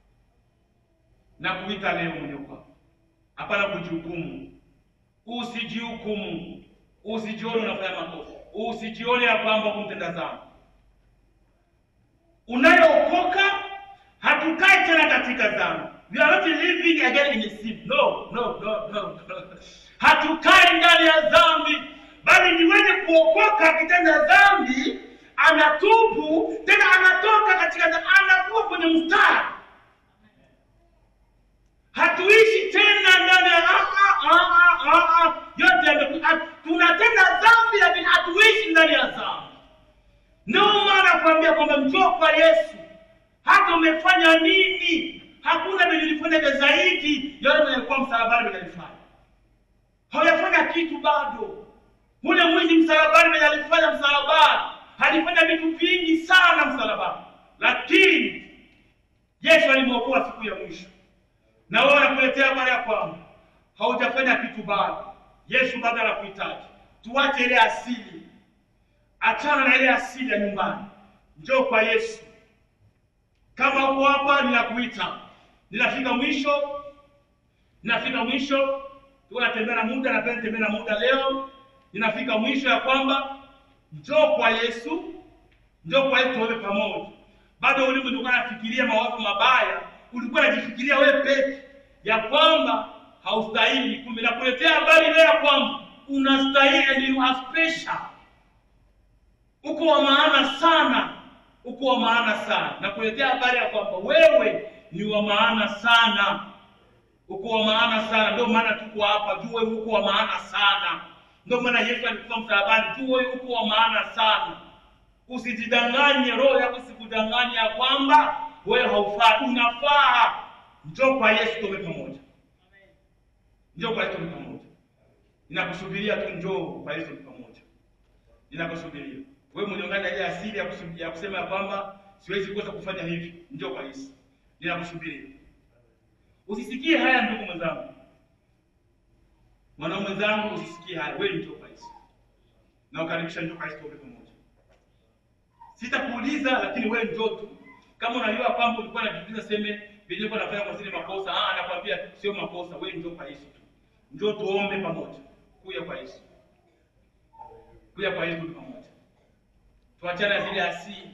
na kuita leo mwenye uko hapa hapana kujihukumu usijihukumu usijione unafanya makosa usijione ya kwamba kumtenda dhambi unayookoka hatukai tena katika dhambi we are not living again in sin no no no no hatukai ndani ya dhambi bali ni wenye kuokoka akitenda dhambi anatubu tena anatoka katika dhambi, anakuwa kwenye mstari hatuishi tena ndani ya ah, ah, ah, ah, ah, yote yameku- ah, tunatenda dhambi lakini hatuishi ndani ya dhambi ndio maana kuambia kwamba njoo kwa yesu hata umefanya nini hakuna venye ulifanyaga zaidi yale mwenye alikuwa msalabani venye alifanya hawajafanya kitu bado ule mwizi msalabani venye alifanya msalabani alifanya vitu vingi sana msalabani lakini yesu alimwokoa siku ya mwisho na wewe anakuletea habari ya kwamba haujafanya kitu bado yesu bado anakuhitaji tuache ile asili achana na ile asili ya nyumbani njoo kwa yesu kama uko hapa ninakuita ninafika mwisho ninafika mwisho tuko natembea na muda napenda nitembea na muda leo ninafika mwisho ya kwamba njoo kwa yesu njoo kwa yesu tuombe pamoja bado ulimwengu ulikuwa nafikiria mawazo mabaya ulikuwa unajifikiria wewe peke ya kwamba haustahili kumbe nakuletea habari leo ya kwamba unastahili and you are special uko wa maana sana uko wa maana sana nakuletea habari ya kwamba wewe ni wa maana sana uko wa maana sana ndio maana tuko hapa juu wewe uko wa maana sana ndio maana yesu alikufa msalabani juu wewe uko wa maana sana usijidanganye roho yako isikudanganye ya kwamba wewe haufai unafaa njoo kwa yesu tume pamoja njoo kwa yesu tume pamoja ninakusubiria tu njoo kwa yesu tume pamoja ninakusubiria Wewe mwenye ungana na ile asili ya, kusu- ya kusema ya kwamba siwezi kosa kufanya hivi, njoo kwa Yesu, ninakusubiria. Usisikie haya ndugu mwenzangu, mwanaume mwenzangu, usisikie haya, wewe njoo kwa Yesu na ukaribisha, njoo kwa Yesu tuombe pamoja. Sitakuuliza, lakini wewe njoo tu. Kama unajua kwamba ulikuwa unajiuliza seme vile ulikuwa unafanya kwa zile makosa, ah, anakuambia sio makosa, wewe njoo kwa Yesu tu. Njoo tuombe pamoja. Kuja kwa Yesu. Kuja kwa Yesu pamoja. Tuachane na zile asili.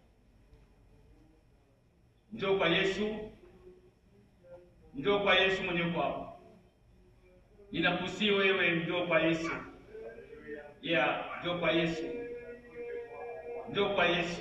Njoo kwa Yesu. Njoo kwa Yesu mwenye kwako. Ninakusii wewe njoo kwa Yesu. Yeah, njoo kwa Yesu. Njoo kwa Yesu.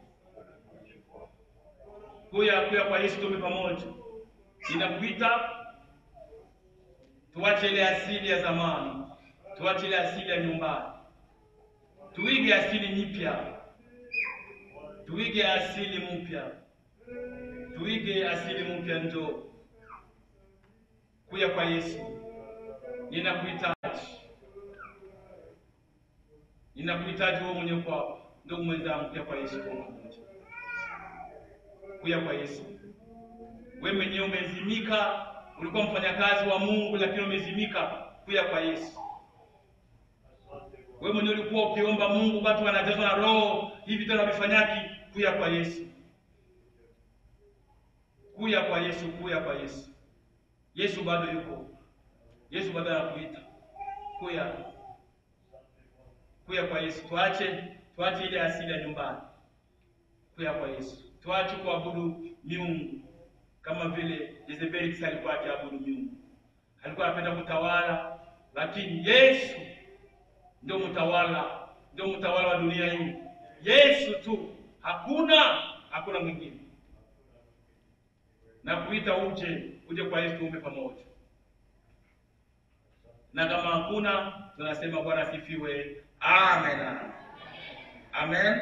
Kuya kuya kwa Yesu tume pamoja. Ninakuita tuache ile asili ya zamani, tuache ile asili ya nyumbani, tuige asili nyipya, tuige asili mpya, tuige asili mpya. Njoo kuya kwa Yesu, ninakuhitaji, ninakuhitaji wewe mwenye kwako, ndugu mwenzangu, kuya kwa Yesu kwa pamoja, kuya kwa Yesu. Wewe mwenyewe umezimika, ulikuwa mfanyakazi wa Mungu lakini umezimika, kuya kwa Yesu. Wewe mwenyewe ulikuwa ukiomba Mungu, watu wanajazwa na Roho, hivi tena vifanyaki, kuya kwa Yesu, kuya kwa Yesu, kuya kwa Yesu. Yesu bado yuko, Yesu bado anakuita, kuya kuya kwa Yesu. Tuache tuache ile asili ya nyumbani, kuya kwa Yesu. Tuache kuabudu miungu kama vile Jezebeli kisa alikuwa akiabudu miungu, alikuwa anapenda kutawala, lakini Yesu ndio mtawala, ndio mtawala wa dunia hii. Yesu tu, hakuna hakuna mwingine. Na kuita uje uje kwa Yesu, tuombe pamoja, na kama hakuna tunasema Bwana asifiwe, amen, amen.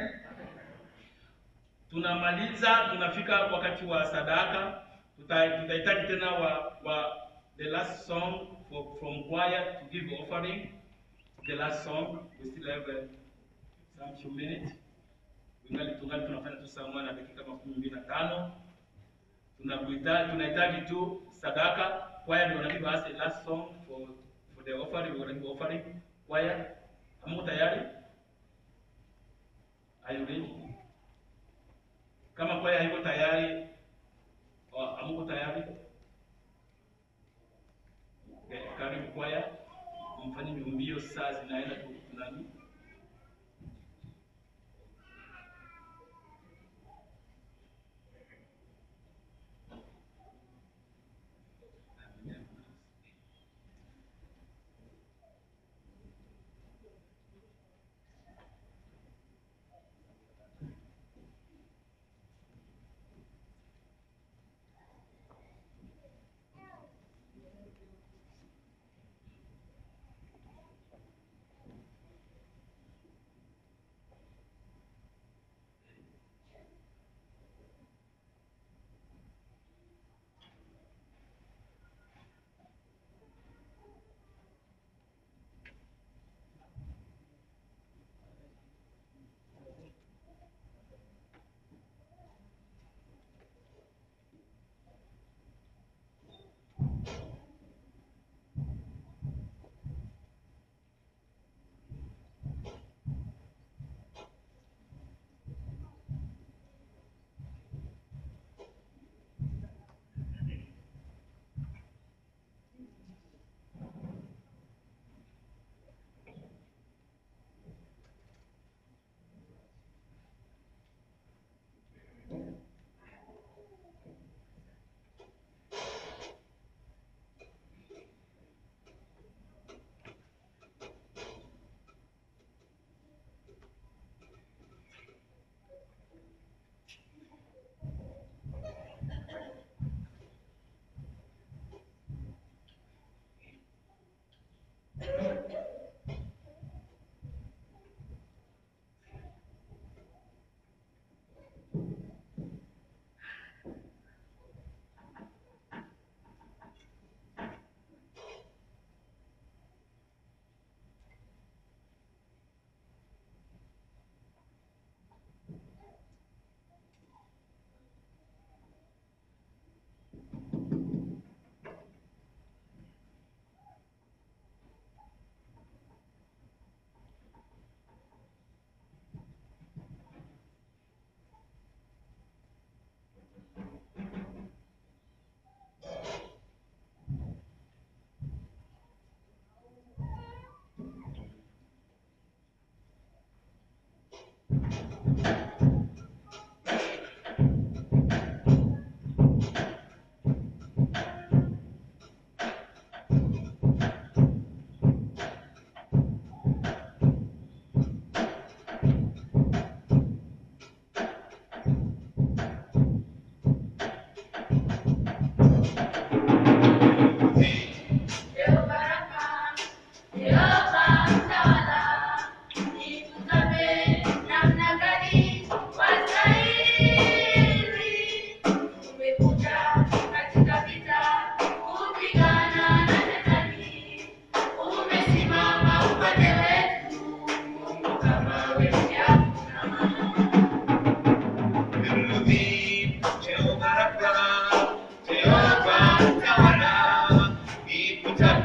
Tunamaliza, tunafika wakati wa sadaka. Tuta- Tutahitaji tena wa, wa the last song for, from choir to give offering. The last song we still have uh, some few minutes. Tungali tungali tunafanya tu saa moja na dakika makumi mbili na tano. Tunakuhitaji tunahitaji tu sadaka. Choir ndio wanagive us the last song for for the offering. We wanagive offering. Choir, hamko tayari? Are you ready? Kama kwaya haiko tayari, oh, hamuko tayari, okay, karibu kwaya, mfanye mbio, saa zinaenda tu nani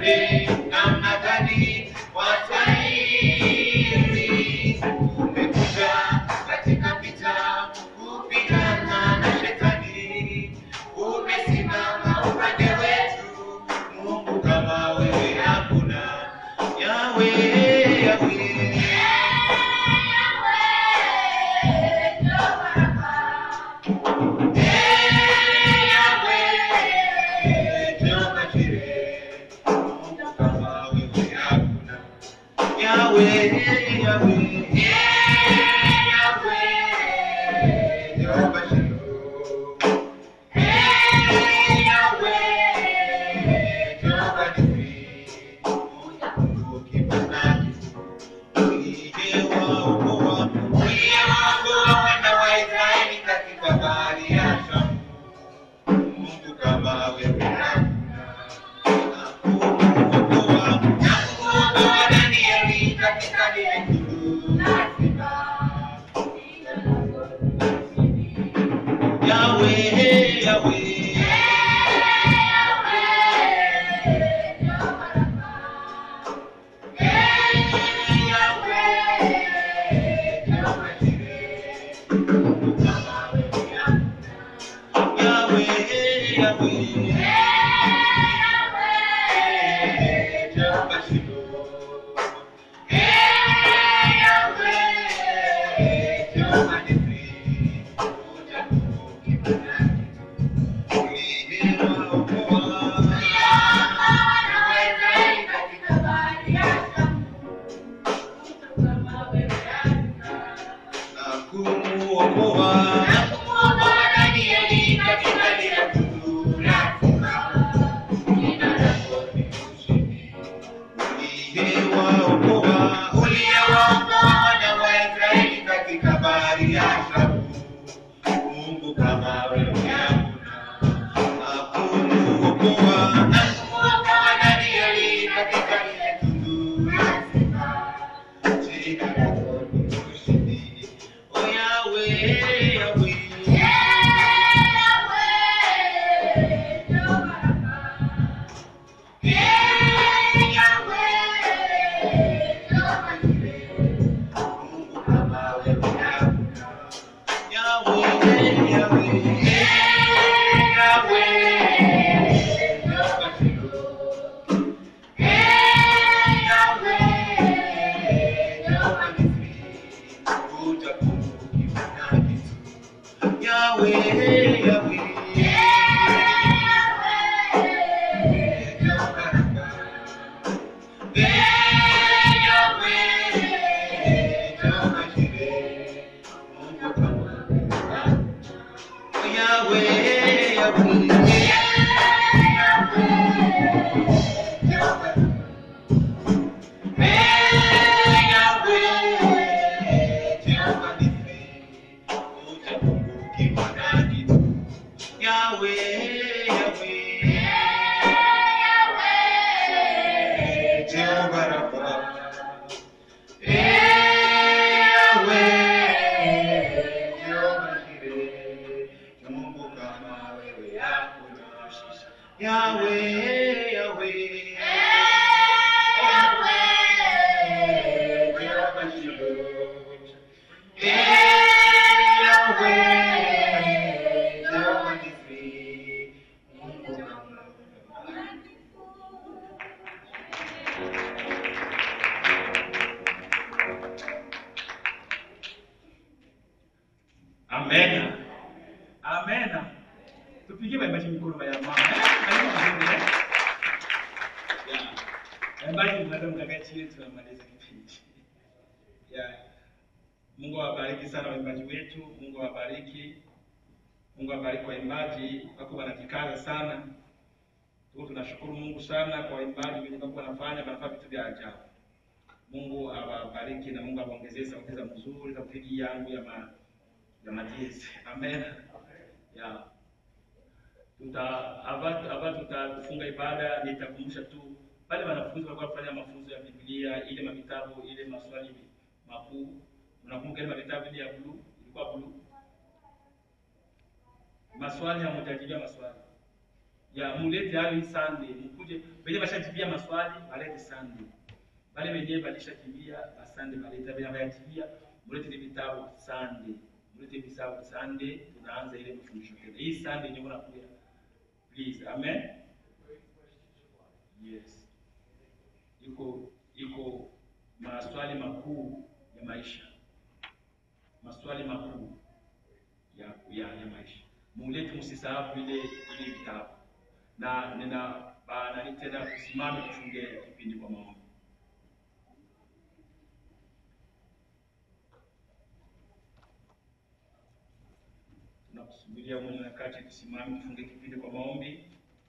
tuone namna gani Waswahili tumekuja katika vita kupigana na shetani. Umesimama upande wetu, Mungu kama wewe hakuna. Yawe, Yawe. Yahweh, Yahweh. Amena. Amena. Tupigie maimbaji mikono ya mama. Eh, maimbaji mazuri, eh? Yeah. Maimbaji mnaweza mkakaa chini tunamaliza kipindi. Yeah. Mungu awabariki sana waimbaji wetu. Mungu awabariki. Mungu awabariki waimbaji wako wanajikaza sana. Tuko tunashukuru Mungu sana kwa waimbaji wenye wako wanafanya wanafanya vitu vya ajabu. Mungu awabariki na Mungu awaongezee sauti za mzuri za kupigia yangu ya ma, ya majezi. Amen. Ya. Tuta hapa hapa tutafunga ibada, nitakumbusha tu wale wanafunzi walikuwa kufanya mafunzo ya Biblia, ile mavitabu, ile maswali makuu. Unakumbuka ile mavitabu ile ya blue, ilikuwa blue. Maswali hamtajibia maswali. Ya mulete hayo hii Sunday, mkuje Wenye bashakimbia maswali balete Sunday. Wale wenyewe balishakimbia basande baleta bila bayatibia mulete ni vitabu Sunday. Mulete vitabu Sunday tunaanza ile mafundisho tena. Hii Sunday yenyewe unakuja. Please. Amen. Yes. Iko iko maswali makuu ya maisha. Maswali makuu ya ya, ya maisha. Mulete msisahau ile ile vitabu. Na nina ba- nani tena tusimame tufunge kipindi kwa maombi. Tunakusubiria mwenye wakati tusimame tufunge kipindi kwa maombi.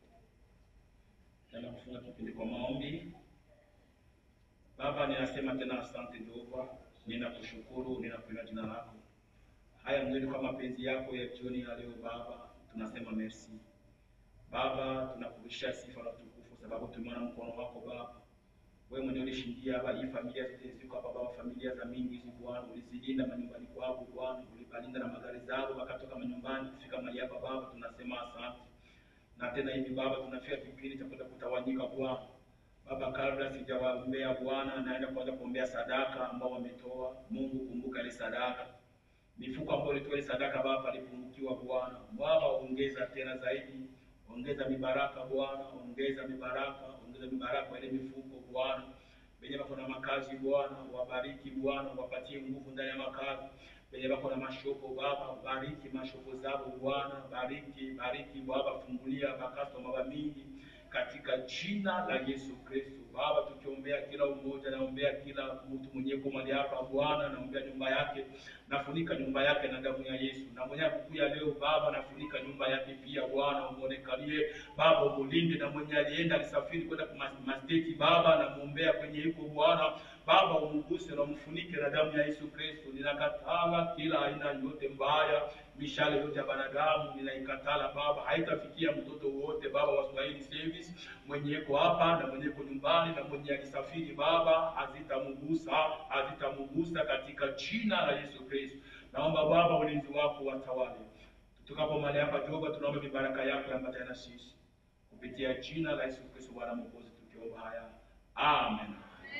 Tena kufunga kipindi kwa maombi. Baba, ninasema tena asante Jehova, ninakushukuru, ninakuinua jina lako. Haya ndio kwa mapenzi yako ya jioni ya leo Baba, tunasema merci. Baba, tunakurudishia sifa na utukufu sababu tumeona mkono wako Baba. Wewe mwenyewe ulishindia Baba hii familia zote ziko hapa Baba, familia za mingi hizi Bwana, ulizilinda manyumbani kwako Bwana, ulibalinda na magari zao wakatoka manyumbani kufika mahali hapa Baba, tunasema asante. Na tena hivi Baba, tunafika kipindi cha kwenda kutawanyika Bwana. Baba, kabla sijawaombea Bwana, naenda kwanza kuombea sadaka ambao wametoa. Mungu, kumbuka ile sadaka mifuko ambayo ilitoa ile sadaka Baba alipungukiwa Bwana. Baba, ongeza tena zaidi, ongeza mibaraka Bwana, ongeza mibaraka, ongeza mibaraka kwa ile mifuko Bwana. Wenye wako na makazi Bwana, wabariki Bwana, wapatie nguvu ndani ya makazi. Wenye wako na mashopo Baba, bariki mashopo zao Bwana, bariki, bariki Baba, fungulia makastoma wa mingi katika jina la Yesu Kristo. Baba, tukiombea kila umoja, naombea kila mtu mwenye yuko mahali hapa Bwana, naombea nyumba yake, nafunika nyumba yake na damu ya Yesu. Na mwenye akukuya leo Baba, nafunika nyumba yake pia Bwana, umuonekalie Baba, umulinde. Na mwenye alienda alisafiri kwenda kwa masteti Baba, namuombea kwenye yuko Bwana Baba, umguse na umfunike na damu ya Yesu Kristo. Ninakatala kila aina yote mbaya, mishale yote ya banadamu ninaikatala Baba, haitafikia mtoto wote Baba wa Swahili Service mwenye yuko hapa na mwenye yuko nyumbani na mwenye alisafiri Baba, hazitamgusa hazitamgusa katika jina la Yesu Kristo. Naomba Baba, ulinzi wako watawale tukapo mahali hapa Jehova, tunaomba mibaraka yako yambatane na sisi kupitia jina la Yesu Kristo Bwana Mwokozi, tukiomba haya amen.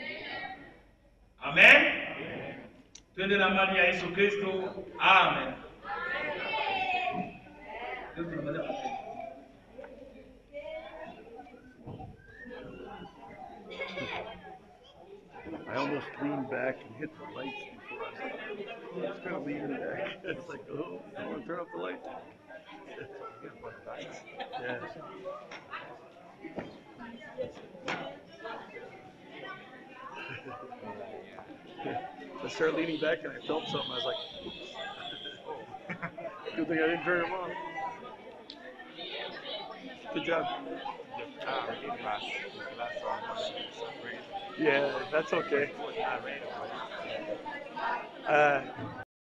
Amen. Twende na mali ya Yesu Kristo. Amen. Leo tunamaliza mapenzi. I almost leaned back and hit the lights before I I was kind of leaning back. It's like, oh, I want to turn off the lights. Yeah. I started leaning back and I felt something. I was like, good thing I didn't turn them on. Good job. Yeah, that's okay. Uh,